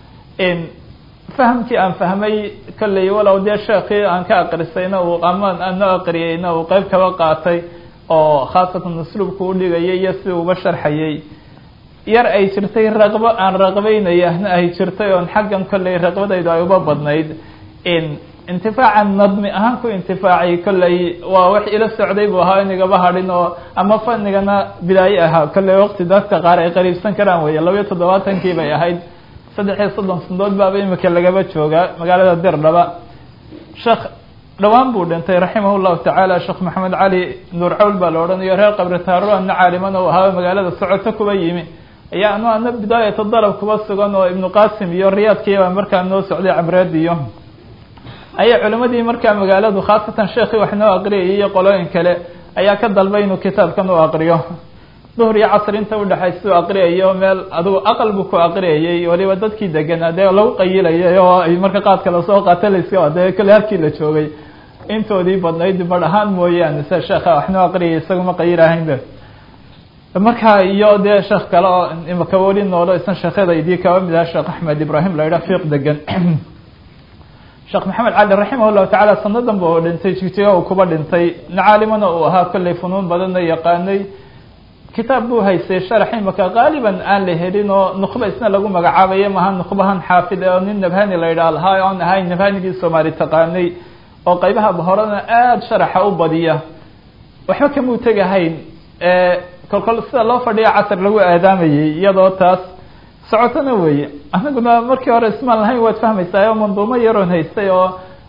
fahamkii aan fahmay kolley walow dee sheekii aan ka aqrisayna uu amaan aano aqriyeyna uu qeyb kaba qaatay oo khaasatan usluubku udhigayay iyo si uba sharxayay yar ay jirtay raqbo aan raqbeynayahna ay jirtay oon xaggan kolley raqbadaydu ay uba badnayd intifaacan nadmi ahaan ku intifaacay kolley waa wax ila socday buu ahaa inigaba hadhin oo ama fanigana bidaaye ahaa kolley waqti dadka qaar ay qariibsan karaan weeye labayo toddobaatankii bay ahayd saddex iyo soddon sandood baaba imika lagaba joogaa magaalada dirdhaba sheekh dhawaan buu dhintay raximah llahu tacaala sheekh maxamed cali nuur cawl baa la odhanayo reer qabri taaruro ana caaliman oo ahaa magaalada socoto kuba yimi ayaa anu ana bidaayata dalab kuba sugan oo ibnu qasim iyo riyaadkiibaa markaa noo socday cabreed iyo ayaa culimadii markaa magaaladu khaasatan sheekii wax noo aqriyayay iyo qolooyin kale ayaa ka dalbay inuu kitaabkan u aqriyo duhr iyo casr inta udhexaysa u aqriyayo meel adigu aqal buu ku aqriyayay waliba dadkii deganaa dee lagu qayilayay oo ay marka qaadka lasoo qaata layska dee kale halkii la joogay intoodii badnayd badh ahaan mooyaane se sheekha waxnoo aqriyay isaguma qayilahaynba marka iyo dee sheekh kale oo imaka weli noolo isan sheekhyadaydii kaba mid aha sheekh axmed ibrahim la yidhaha fiiq degan sheekh maxamed cali raximah llahu tacaala sanadan ba dhintay jigjigo uu kuba dhintay nacaalimana uu ahaa kolley funuun badanna yaqaanay kitaab buu haystay sharax imaka qaaliban aan la helin oo nuqba isna lagu magacaabayo maha nuqbahan xaafid oo nin nabhani la yidhaha lahaa oon ahayn nabhanigii soomaali taqaanay oo qaybaha horena aada sharaxa u badiya waxba kamuu tegahayn kolkol sida loo fadhiya casar lagu aadaamayay iyadoo taas socotona weeye anaguna markii hore ismaan lahayn waad fahmaysaa oo manduumo yaroon haystay oo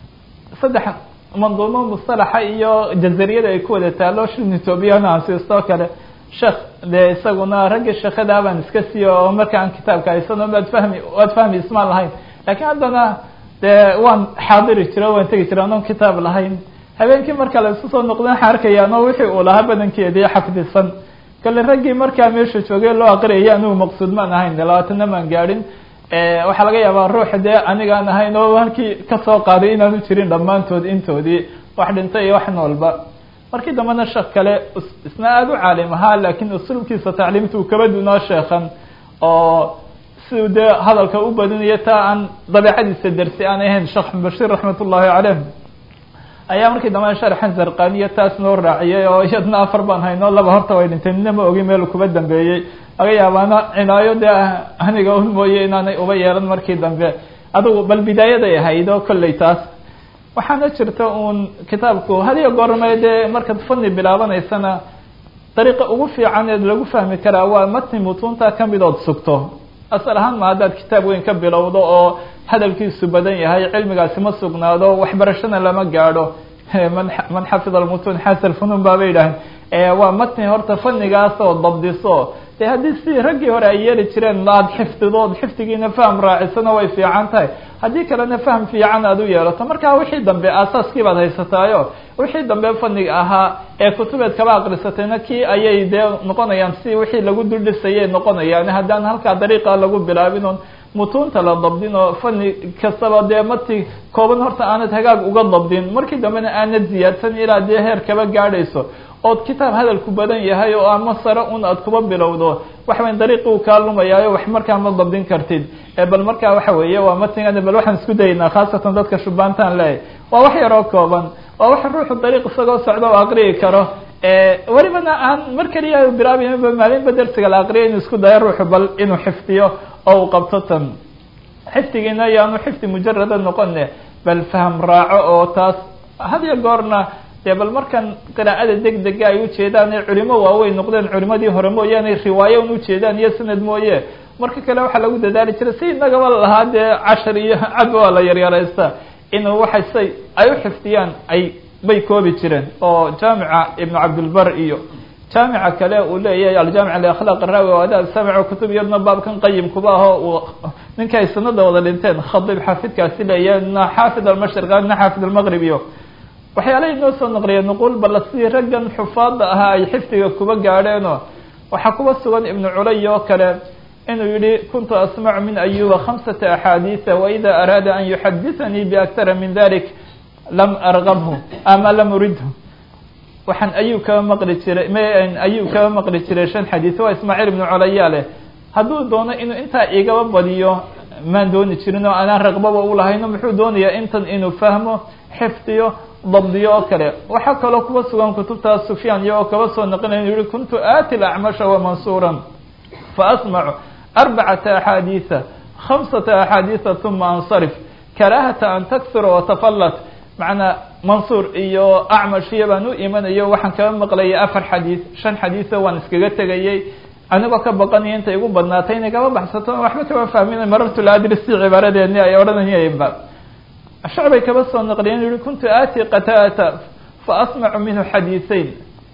saddex manduumo mustalaxa iyo jazariyada ay ku wada taalo shin etoobiyana ansiistoo kale sheekh dee isaguna ragga sheekhadaa baan iska siiyo oo markaan kitaabka haysano waad fahmi waad fahmi ismaan lahayn laakiin haddana dee waan xaadiri jira waan tegi jira anoon kitaab lahayn habeenkii marka la isu soo noqda waxaan arkayaan oo wixii uu lahaa badankeedii xafdisan kale raggii markaa meesha joogay loo aqriyaya anigu maqsuud maan ahayn labaatana maan gaadhin waxaa laga yaabaa ruuxa dee anigaan ahayn oo halkii kasoo qaaday inaanu jirin dhammaantood intoodii wax dhintay iyo wax noolba markii dambena sheekh kale isna aada u caalim ahaa laakiin usluubkiisa tacliimta uu kaba dunoo sheekhan oo siduu dee hadalka u badinayo taa aan dabeecadiisa dersi aan ahayn sheekh bashir raxmat ullahi caleyh ayaa markii dambe sharxan zarqaniya taas noo raaciyay oo iyadna afar baan hayno laba horta way dhintay nina ma ogi meel kuba dambeeyey laga yaabaana cinaayo dee aniga un mooye inaanay uba yeelan markii dambe adugu bal bidaayaday ahayd oo kolley taas waxaana jirta uun kitaabku hadiyo goorme dee markaad fani bilaabanaysana dariiqa ugu fiican eed lagu fahmi karaa waa matni mutuunta kamid ood sugto asal ahaan ma haddaad kitaab weyn ka bilowdo oo hadalkiisu badan yahay cilmigaasi ma sugnaado waxbarashana lama gaadho man man xafida almutuun xasal funuun baaba yidhaaheen waa matni horta fanigaas oo dabdiso dee haddii si raggii hore ay yeeli jireen aada xifdidood xifdigiina faham raacisana way fiican tahay haddii kalena faham fiican aada u yeelato markaa wixii dambe aasaaskii baad haysataayo wixii dambe faniga ahaa ee kutubeed kaba aqrisatayna kii ayay dee noqonayaan si wixii lagu duldhisayay noqonayaan haddaan halkaa dariiqa lagu bilaabin oon mutuunta la dabdin oo fani kastaba dee mati kooban horta aanad hagaag uga dabdin markii dambena aanad ziyaadsan ilaa dee heer kaba gaadhayso ood kitaab hadalku badan yahay oo ama sare un aad kuba bilowdo waxa weya dariiqi uu kaa lumayaayo wax markaa ma dabdin kartid bal markaa waxa weeye waa matigan bal waxaan isku dayaynaa khaasatan dadka shubaantaan leeyahy waa wax yaroo kooban waa wax ruuxu dariiq isagoo socda oo aqriyi karo welibana aan mar keliya bilaabayba maalinba dersiga la aqriya inuu isku dayo ruuxu bal inuu xifdiyo oo uu qabto tan xifdigiina ayaanu xifdi mujarada noqone bal faham raaco oo taas had iyo goorna dee bal markan qiraa'ada deg dega ay ujeedaan ee culimo waaweyn noqdeen culimadii hore mooyaane riwaayo un ujeedaan iyo sanad mooye marka kale waxaa lagu dadaali jiray si inagaba lahaa dee cashar iyo cad waa la yaryaraysta inuu waxay say ay u xifdiyaan ay bay koobi jireen oo jaamica ibnu cabdilbar iyo jaamica kale uu leeyahay aljaamic liakhlaaq raawi o adaab samic kutub iyadna baabkan qayimkuba aho uu ninka ay sanada wada dhinteen khadib xaafidkaasi leeyahay na xaafid almashriq na xaafid almaqrib iyo waxyaalaha inoo soo naqliya nuqul balla sidii raggan xufaada ahaa ay xifdiga kuba gaadheenoo waxaa kuba sugan ibnu culay oo kale inuu yihi kuntu asmacu min ayuba khamsata axaadiisa waida araada an yuxaditanii biaktara min dalik lam argabhu ama lam uridhu waxaan ayub kaba maqli jiray m ayub kaba maqli jiray shan xadiis waa ismaaciil ibnu colaya leh hadduu doono inuu intaa igaba badiyo maan dooni jirin oo anaan raqbaba u lahayno muxuu doonayaa intan inuu fahmo xifdiyo dabdiyo oo kale waxaa kaloo kuba sugan kutubtaas sufyaan iyagoo kaba soo naqinaya inu yihi kuntu aati lacmasha wamansuuran faasmacu arbacata axaadiisa khamsata axaadiisa uma ansarif karaahata an taksura watafallat macnaa mansuur iyo acmashiya baan u imanayo waxaan kaba maqlayay afar xadiis shan xadiisa waan iskaga tegayay anigoo ka baqanaya intay igu badnaatay inay kaba baxsato waxba kaba fahmin marartu laadrisi cibaaradeeni ay odhanayeenba shacbay kaba soo naqliyeen yihi kuntu aati qataata faasmacu minhu xadiiseyn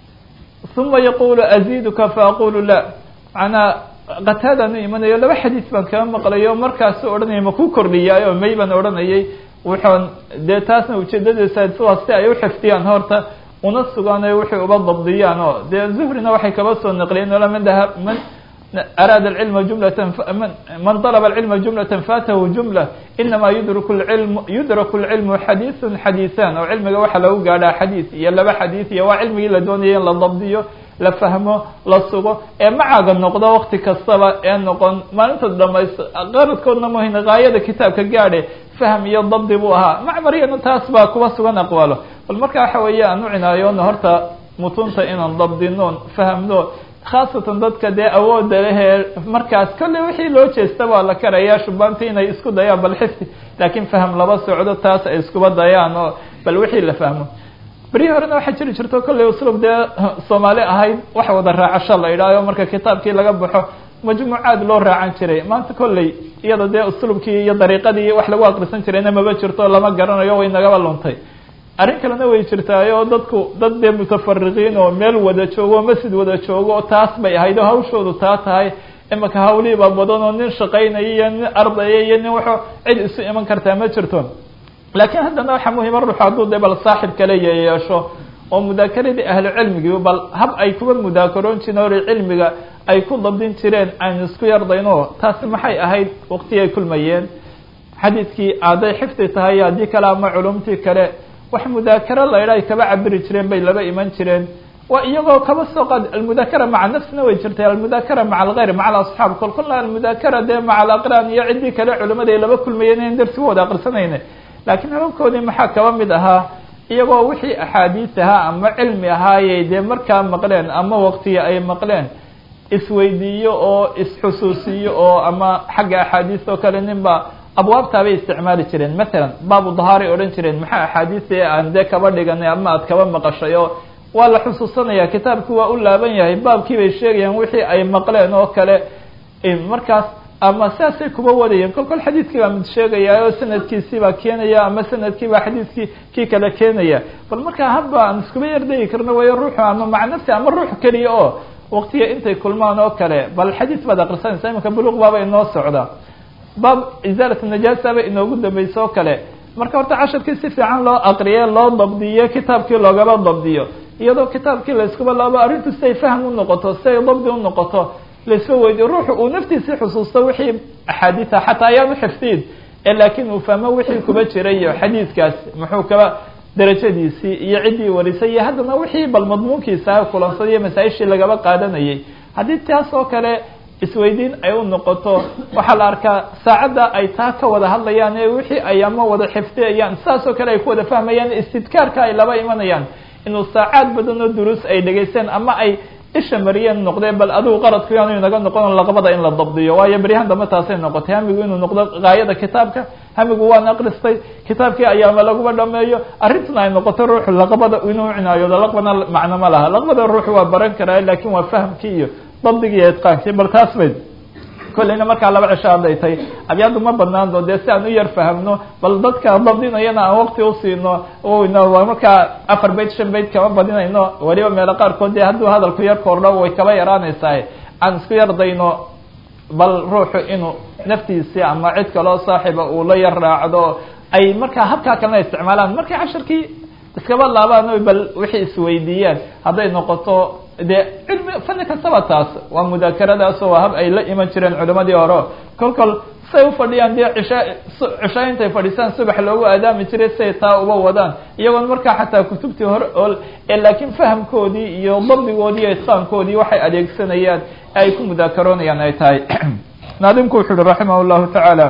uma yaqulu aziduka faaqulu la macnaa qataadaan u imanayo laba xadiis baan kaba maqlayo markaasu odhanaya ma ku kordhiyaayo may baan odhanayay wuxuun dee taasna ujeedadiisa sidaas si ay uxifdiyaan horta una sugaan waxay uba dabdiyaan oo dee zuhrina waxay kaba soo naqliyeen ola man daha man araada alcilma jumlatan man dalaba alcilma jumlatan faatahu jumla inama yudraku lcilmu yudraku lcilmu xadiisun xadiisan oo cilmiga waxaa lagu gaadhaa xadiis iyo laba xadiis iyo waa cilmigii la doonaya in la dabdiyo la fahmo la sugo ee macaaga noqdo wakti kastaba ee noqon maalinta dhamaysto qaradkoodna muhin gaayada kitaabka gaadhe fahm iyo dabdi buu ahaa macmariyana taas baa kuba sugan aqwaalo bal marka waxa weeye aan u cinaayoona horta mutunta inaan dabdinoon fahmno khaasatan dadka dee awooda lehee markaas kolley wixii loo jeesta waa la karayaa shubaanta inay isku dayaan bal xifdi laakiin fahm laba socdo taas ay iskuba dayaan oo bal wixii la fahmo berihii horena waxaa jiri jirto kolley uslub dee soomaali ahayd wax wada raacasho la idhaayo marka kitaabkii laga baxo majmuucaad loo raacan jiray maanta kolley iyada dee uslubkii iyo dariiqadii wax lagu akrisan jirayna maba jirto lama garanayo way nagaba luntay arrin kalena way jirtaayo dadku dad dee mutafariqiin oo meel wada joogo o masjid wada joogo taas bay ahayd oo hawshoodu taa tahay imaka hawlihiiba badan oo nin shaqaynaya iyo nin ardaya iyo nin waxo cid isu iman kartaa ma jirto laakiin haddana waxaa muhima ruuxu hadduu dee bal saaxib kale yeesho oo mudaakeradii ahlu cilmigii bal hab ay kuba mudaakaroon jireen hore cilmiga ay ku dabdin jireen aynu isku yardayno taasi maxay ahayd waqtigii ay kulmayeen xadiidkii hadday xifdi tahay haddii kale ama culumtii kale wax mudaakaro la idha ay kaba cabiri jireen bay laba iman jireen waa iyagoo kaba soo qaad almudaakara maca nafsina way jirtay almudaakara maca algayr maca alasxaab kol kolna almudaakara dee maca alaqraan iyo ciddii kale culimada ay laba kulmayeen in darsigu wada aqrisanayna laakiin hababkoodii maxaa kaba mid ahaa iyagoo wixii axaadiis ahaa ama cilmi ahaayey dee markaa maqleen ama waqtiga ay maqleen isweydiiyo oo isxusuusiyo oo ama xagga axaadiis oo kale ninba abwaabtaabay isticmaali jireen matalan baabu dahaaray odhan jireen maxaa axaadiisi aan dee kaba dhiganay ama aad kaba maqashay oo waa la xusuusanaya kitaabki waa u laaban yahay baabkii bay sheegayaan wixii ay maqleen oo kale markaas ama saasay kuba wadayeen kol kol xadiidkii baa mid sheegaya oo sanadkiisii baa keenaya ama sanadkii baa xadiidkii kii kale keenaya bal markaa hadba aan iskuba yardegi karno wayo ruuxu ama maca nafsi ama ruux keliya oo waqtiga intay kulmaan oo kale bal xadiis baad akrisanaysa imanka buluq baaba inoo socda baab isaalat najaasa ba inoogu dambaysa oo kale marka horta casharkii si fiican loo aqriye loo dabdiyo kitaabkii loogaba dabdiyo iyadoo kitaabkii la iskuba laabo arrintu siay fahm unoqoto siay dabdi unoqoto laisba weydiyo ruuxu uu naftiisii xusuusto wixii axaadiisa xataa ayaan uxifdiin ee laakiin uu fahmo wixii kuba jiray iyo xadiidkaas muxuu kaba darajadiisii iyo ciddii warisay iyo haddana wixii bal madmuunkiisa kulansaday iyo masaa-ishii lagaba qaadanayay haddii taas oo kale isweydiin ay u noqoto waxaa la arkaa saacadda ay taa ka wada hadlayaan ee wixii ay ama wada xifdiyayaan saas oo kale ay ku wada fahmayaan istidkaarka ay laba imanayaan inuu saacaad badan oo duruus ay dhegaysteen ama ay isha mariyeen noqdeen bal adigu qaradku yaanu inaga noqon laqabada in la dabdiyo waayo beryahan dambe taasay noqotay hamigu inuu noqdo gaayada kitaabka hamigu waan akristay kitaabkii ayaama laguma dhameeyo arrintuna ay noqoto ruuxu laqabada inuu cinaayoodo laqbana macno ma laha laqbada ruuxu waa baran karaa lakin waa fahamkii iyo dabdigii iyo itqaankii bal taas bay kolleyna markaa laba cisho hadday tahay abyaadu ma banaan doo dee si aan u yar fahamno bal dadka dabdinayana aan waqti usiino waa markaa afar bayt shan bayt kama badinayno weliba meelo qaarkood dee hadduu hadalku yar kordho way kaba yaraanaysaa aan isku yar dayno bal ruuxu inuu naftiisii ama cid kaloo saaxiba uu la yar raacdo ay markaa habkaa kalena isticmaalaan markay casharkii iskaba laabaan bal wixii isweydiiyaan hadday noqoto dee cilmi fani kastaba taas waa mudaakaradaasoo waa hab ay la iman jireen culimadii hore kol kol say ufadhiyaan dee cisha cishaa intay fadhiisaan subax loogu aadaami jiray say taa uba wadaan iyagoon markaa xataa kutubtii hore ol laakiin fahamkoodii iyo dabdigoodii iyo itqaankoodii waxay adeegsanayaan ay ku mudaakaroonayaan ay tahay naadimku wuxu uhi raximah llahu tacaala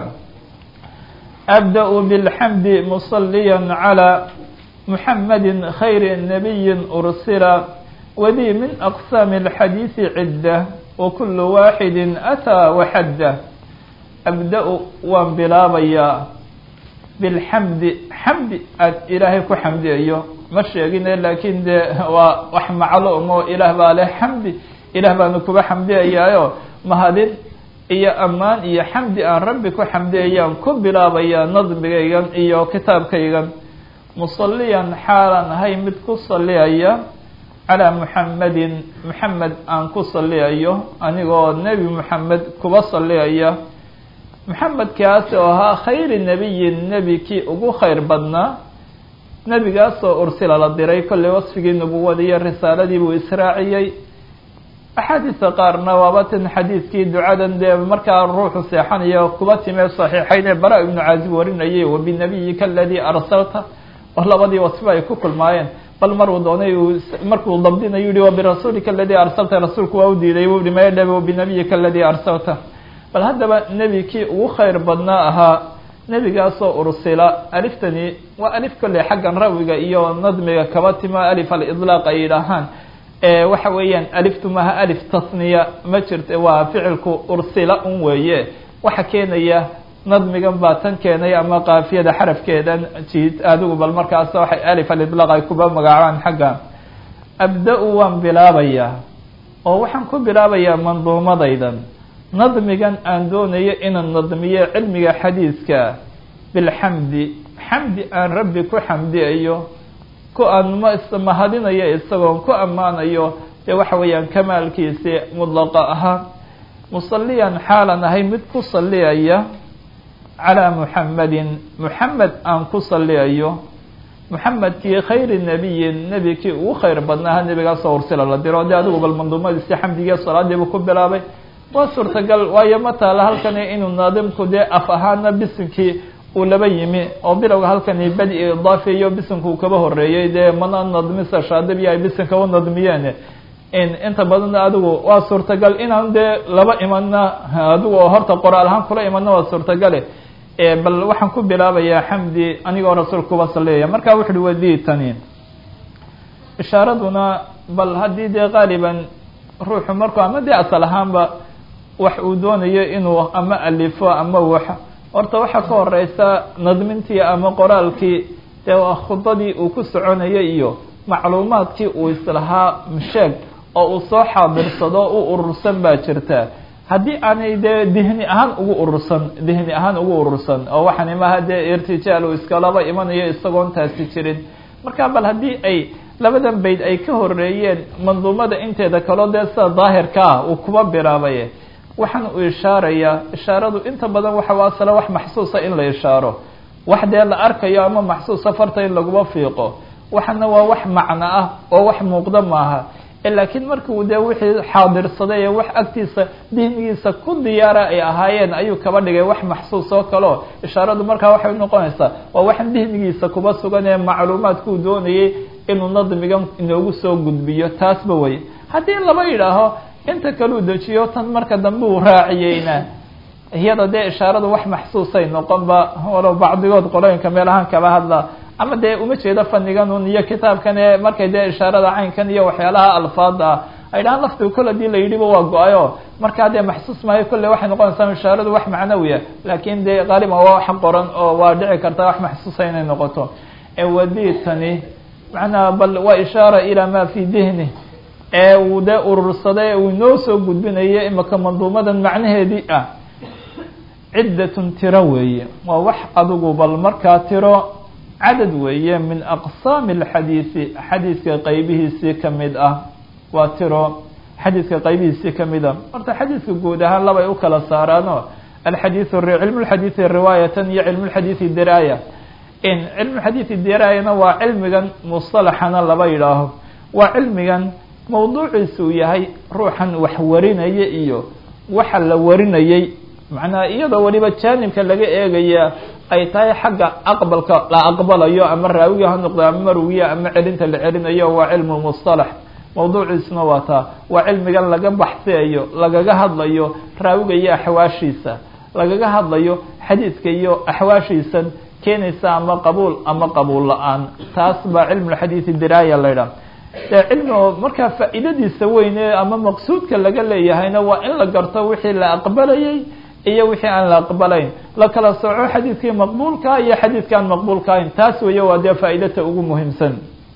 abda-u bilxamdi musaliya calى muxamadi khayri nabiyi ursila wdي min أqساm الxadيiث عidة وkul waaxidi أtىa وxadة abda- waan bilaabayaa bاlxamdi xamdi aad ilaahay ku xamdiyayo ma sheegine lakin de waa wax macluumo ilaah baa leh xamdi ilaah baanu kuba xamdiyayaayo mahadin iyo amaan iyo xamdi aan rabbi ku xamdiyayaan ku bilaabayaa nadmigaygan iyo kitaabkaygan musaliyan xaalan ahay mid ku saliyaya calى muxamedin muxamed aan ku saliyayo anigoo nebi muxamed kuba saliyaya muxamedkaas oo ahaa khayri nebiyin nebi kii ugu khayr badnaa nebigaasoo ursila la diray kolley wasfigii nubuwadii iyo risaaladii buu israaciyey axaadiista qaarna waaba tan xadiidkii ducadan dee markaa ruuxu seexanayo kuba timee saxiixayn ee bara ibnu caazib warinayay wabinabiyika aladii arsalta oo labadii wasfo ay ku kulmaayeen bal maruu doonay markuu dabdinayu yihi wabirasuulika aladii arsalta rasuulku waa u diiday u yihi maydhab binabiyika aladii arsalta bal haddaba nebi kii ugu khayr badnaa ahaa nebigaasoo ursila aliftani waa alif kolley xaggan rawiga iyo nadmiga kaba tima alif alidlaaq ay yidhaahaan waxa weeyaan aliftu maha alif tasniya ma jirta waa ficilku ursila un weeye waxa keenaya nadmigan baa tan keenay ama kaafiyada xarafkeedan jiid adigu bal markaas waxay alif alidlaaq ay kuba magacaabaan xagga abda-u waan bilaabayaa oo waxaan ku bilaabayaa manduumadaydan nadmigan aan doonayo inaan nadmiyo cilmiga xadiiska bilxamdi xamdi aan rabbi ku xamdiyayo ku aan mahadinayo isagoon ku ammaanayo dee waxa weeyaan kamaalkiisi mudlaqa ahaa musaliyan xaalan ahay mid ku saliyaya calى muxamedin muxamed aan ku saliyayo muxamedkii khayri nebiyin nebi kii ugu khayr badnaaha nebigaasoo ursila la diro de adigu bal manduumadiisi xamdigiiyo salaadiibu ku bilaabay waa suurtagal waayo ma taala halkani inuu naadimku dee af ahaana bisinkii uu laba yimi oo bilowga halkani badi idaafiyo bisinka uu kaba horeeyey dee mana nadmisa shaadibiya ay bisinka u nadmiyeen inta badan adigu waa suurtagal inaan dee laba imana adigu oo horta qoraal ahaan kula imana waa suurtagale bal waxaan ku bilaabayaa xamdi anigoo rasuulka kuba saliyaya marka wuxu uhi waditani ishaaraduna bal haddii dee qaaliban ruuxu marku ama dee asal ahaanba wax uu doonayo inuu ama alifo ama wax horta waxaa ka horeysa nadmintii ama qoraalkii dee waa khudadii uu ku soconayay iyo macluumaadkii uu islahaa sheeg oo uu soo xaadirsado u urursan baa jirta haddii aanay dee dihni ahaan ugu urursan dihni ahaan ugu urursan oo waxaan imaha dee irtijaal uu iskalaba imanayo isagoon taasi jirin marka bal haddii ay labadan bayd ay ka horeeyeen manduumada inteeda kaloo dee sida daahirka ah uu kuba bilaabay waxaan uu ishaarayaa ishaaradu inta badan waxa asala wax maxsuusa in la ishaaro wax dee la arkayo ama maxsuusa farta in laguma fiiqo waxana waa wax macno ah oo wax muuqda maaha laakiin markuu dee wixii xaadirsaday ee wax agtiisa dihnigiisa ku diyaara ay ahaayeen ayuu kaba dhigay wax maxsuus oo kaleo ishaaradu markaa waxay noqonaysaa waa wax dihnigiisa kuba sugan ee macluumaadkuu doonayay inuu nadmigan inoogu soo gudbiyo taasba wey haddii laba yidhaaho inta kaleu dejiyo tan marka dambe uu raaciyeyna iyada dee ishaaradu wax maxsuusay noqonba walow bacdigood qolooyinka meel ahaan kaba hadla ama dee uma jeedo faniganun iyo kitaabkan ee markay dee ishaarada caynkan iyo waxyaalaha alfaada ah ay dhahaan laftiga kol hadii la yidhiba waa go-ayo markaa dee maxsuus maayo kolle waxay noqonaysaa ishaaradu wax macnawiya laakin dee qaaliban waa wax qoran oo waa dhici karta wax maxsuusa inay noqoto ewaditani macnaha bal waa ishaara ilaa ma fi dihni ee uu dee urursaday uu inoo soo gudbinayo imaka manduumadan macnaheedii ah ciddatun tiro weeye waa wax adigu bal markaa tiro cadad weeye min aqsaami alxadiisi xadiiska qaybihiisii kamid ah waa tiro xadiiska qaybihiisii kamid a horta xadiiska guud ahaan labay u kala saaraano alxadiiu cilmu lxadiidi riwaayatan iyo cilmu lxadiidi diraaya in cilmu xadiidi diraayana waa cilmigan musalaxana laba yidhaaho waa cilmigan mawduuciisa uu yahay ruuxan wax warinaya iyo waxa la warinayay macnaha iyadoo weliba jaanibka laga eegaya ay tahay xagga aqbalka la aqbalayo ama raawiga ha noqdo ama marwiya ama celinta la celinayo waa cilmu mustalax mawduuciisuna waa taa waa cilmigan laga baxsiyayo lagaga hadlayo raawiga iyo axwaashiisa lagaga hadlayo xadiidka iyo axwaashiisan keenaysa ama qabuul ama qabuul la-aan taas baa cilmulxadiidi diraaya la ydhaha dee cilmigo markaa faa'iidadiisa weyne ama maqsuudka laga leeyahayna waa in la garto wixii la aqbalayay iyo wixii aan la aqbalayn la kala sooco xadiidkii maqbuulkaa iyo xadiidka aan maqbuulka ahayn taas weeye waa dee faa'iidata ugu muhiimsan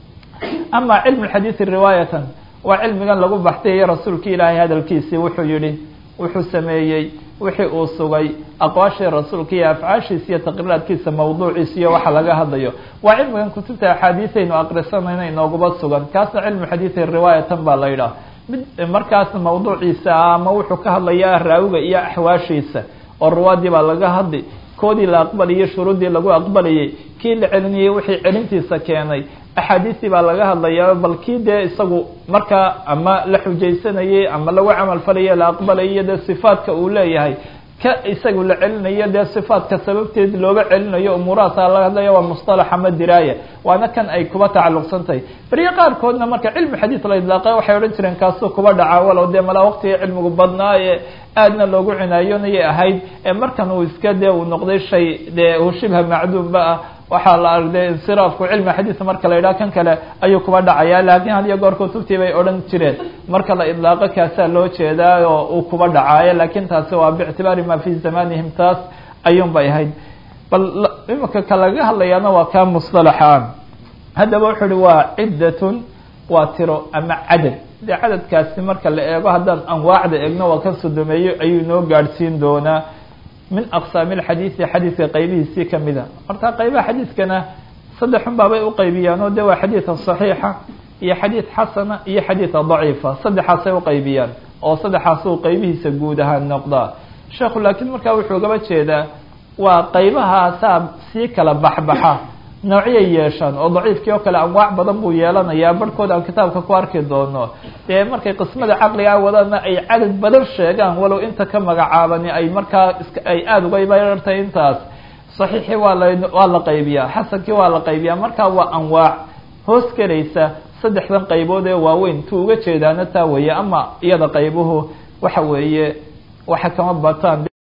ama cilmu xadiidi riwaayatan waa cilmigan lagu baxsayayo rasuulki ilaahay hadalkiisii wuxuu yihi wuxuu sameeyey wixii uu sugay aqwaashii rasuulka iyo afcaashiisa iyo taqriiraadkiisa mawduuciisa iyo waxa laga hadlayo waa cilmigan kutubta axaadiisaynu aqrisanayna inooguba sugan kaasna cilmu xadiidi riwaayatan baa la yidhaha mid markaas mawduuciisa ah ama wuxuu ka hadlaya raawiga iyo axwaashiisa oo ruwaadii baa laga hadli koodii la aqbalayay shuruuddii lagu aqbalayay kii la celinayay wixii celintiisa keenay axaadiistii baa laga hadlaya bal kii dee isagu markaa ama la xujaysanayay ama lagu camal falaya la aqbalayay dee sifaadka uu leeyahay ka isagu la celinayo dee sifaadka sababteed looga celinayo umuurahaasa laga hadlaya waa mustalax ama diraaya waana kan ay kuba tacalluqsan tahay beriyo qaarkoodna marka cilmi xadiid la idlaaqay waxay odhan jireen kaasuu kuba dhaca walow dee malaa waqtiga cilmigu badnaa ee aadna loogu cinaayonayay ahayd ee markan uu iska dee uu noqday shay dee uu shibha macduumba ah waxaa la argday insiraafku cilmi xadiid marka la yidhaha kan kale ayuu kuba dhacaya laakiin had iyo goor kutubtii bay odhan jireen marka la idlaaqo kaasaa loo jeedaa oo uu kuba dhacaayo laakiin taasi waa biictibaari ma fi zamanihim taas ayuun bay ahayd bal imika ka laga hadlayaana waa kaa musطalaxa haddaba wuxuu uhi waa ciddatun waa tiro ama cadad dee cadadkaasi marka la eego haddaan anwaacda eegno waa ka sodomeeyo ayuu inoo gaadhsiin doonaa min aqsaami alxadiidi xadiidka qaybihiisii kamid a horta qaybaha xadiidkana saddexun baabay uqaybiyaan oo de waa xadiida saxiixa iyo xadiid xasana iyo xadiida daciifa saddexaasay uqaybiyaan oo saddexaas uu qaybihiisa guud ahaan noqdaa sheekhu laakiin markaa wuxuu gaba jeedaa waa qaybahaasaa sii kala baxbaxa noocyay yeeshaan oo daciifkii oo kale anwaac badan buu yeelanayaa barhkood aan kitaabka ku arki doono dee markay qismada caqligaa wadana ay cadad badan sheegaan walow inta ka magacaabani ay markaa ay aada uga barartay intaas saxiixii waa la waa la qaybiyaa xasankii waa la qaybiyaa markaa waa anwaac hoos gelaysa saddexdan qaybood ee waaweyn tu uga jeedaana taa weeye ama iyada qaybuhu waxa weeye waxa kama bataan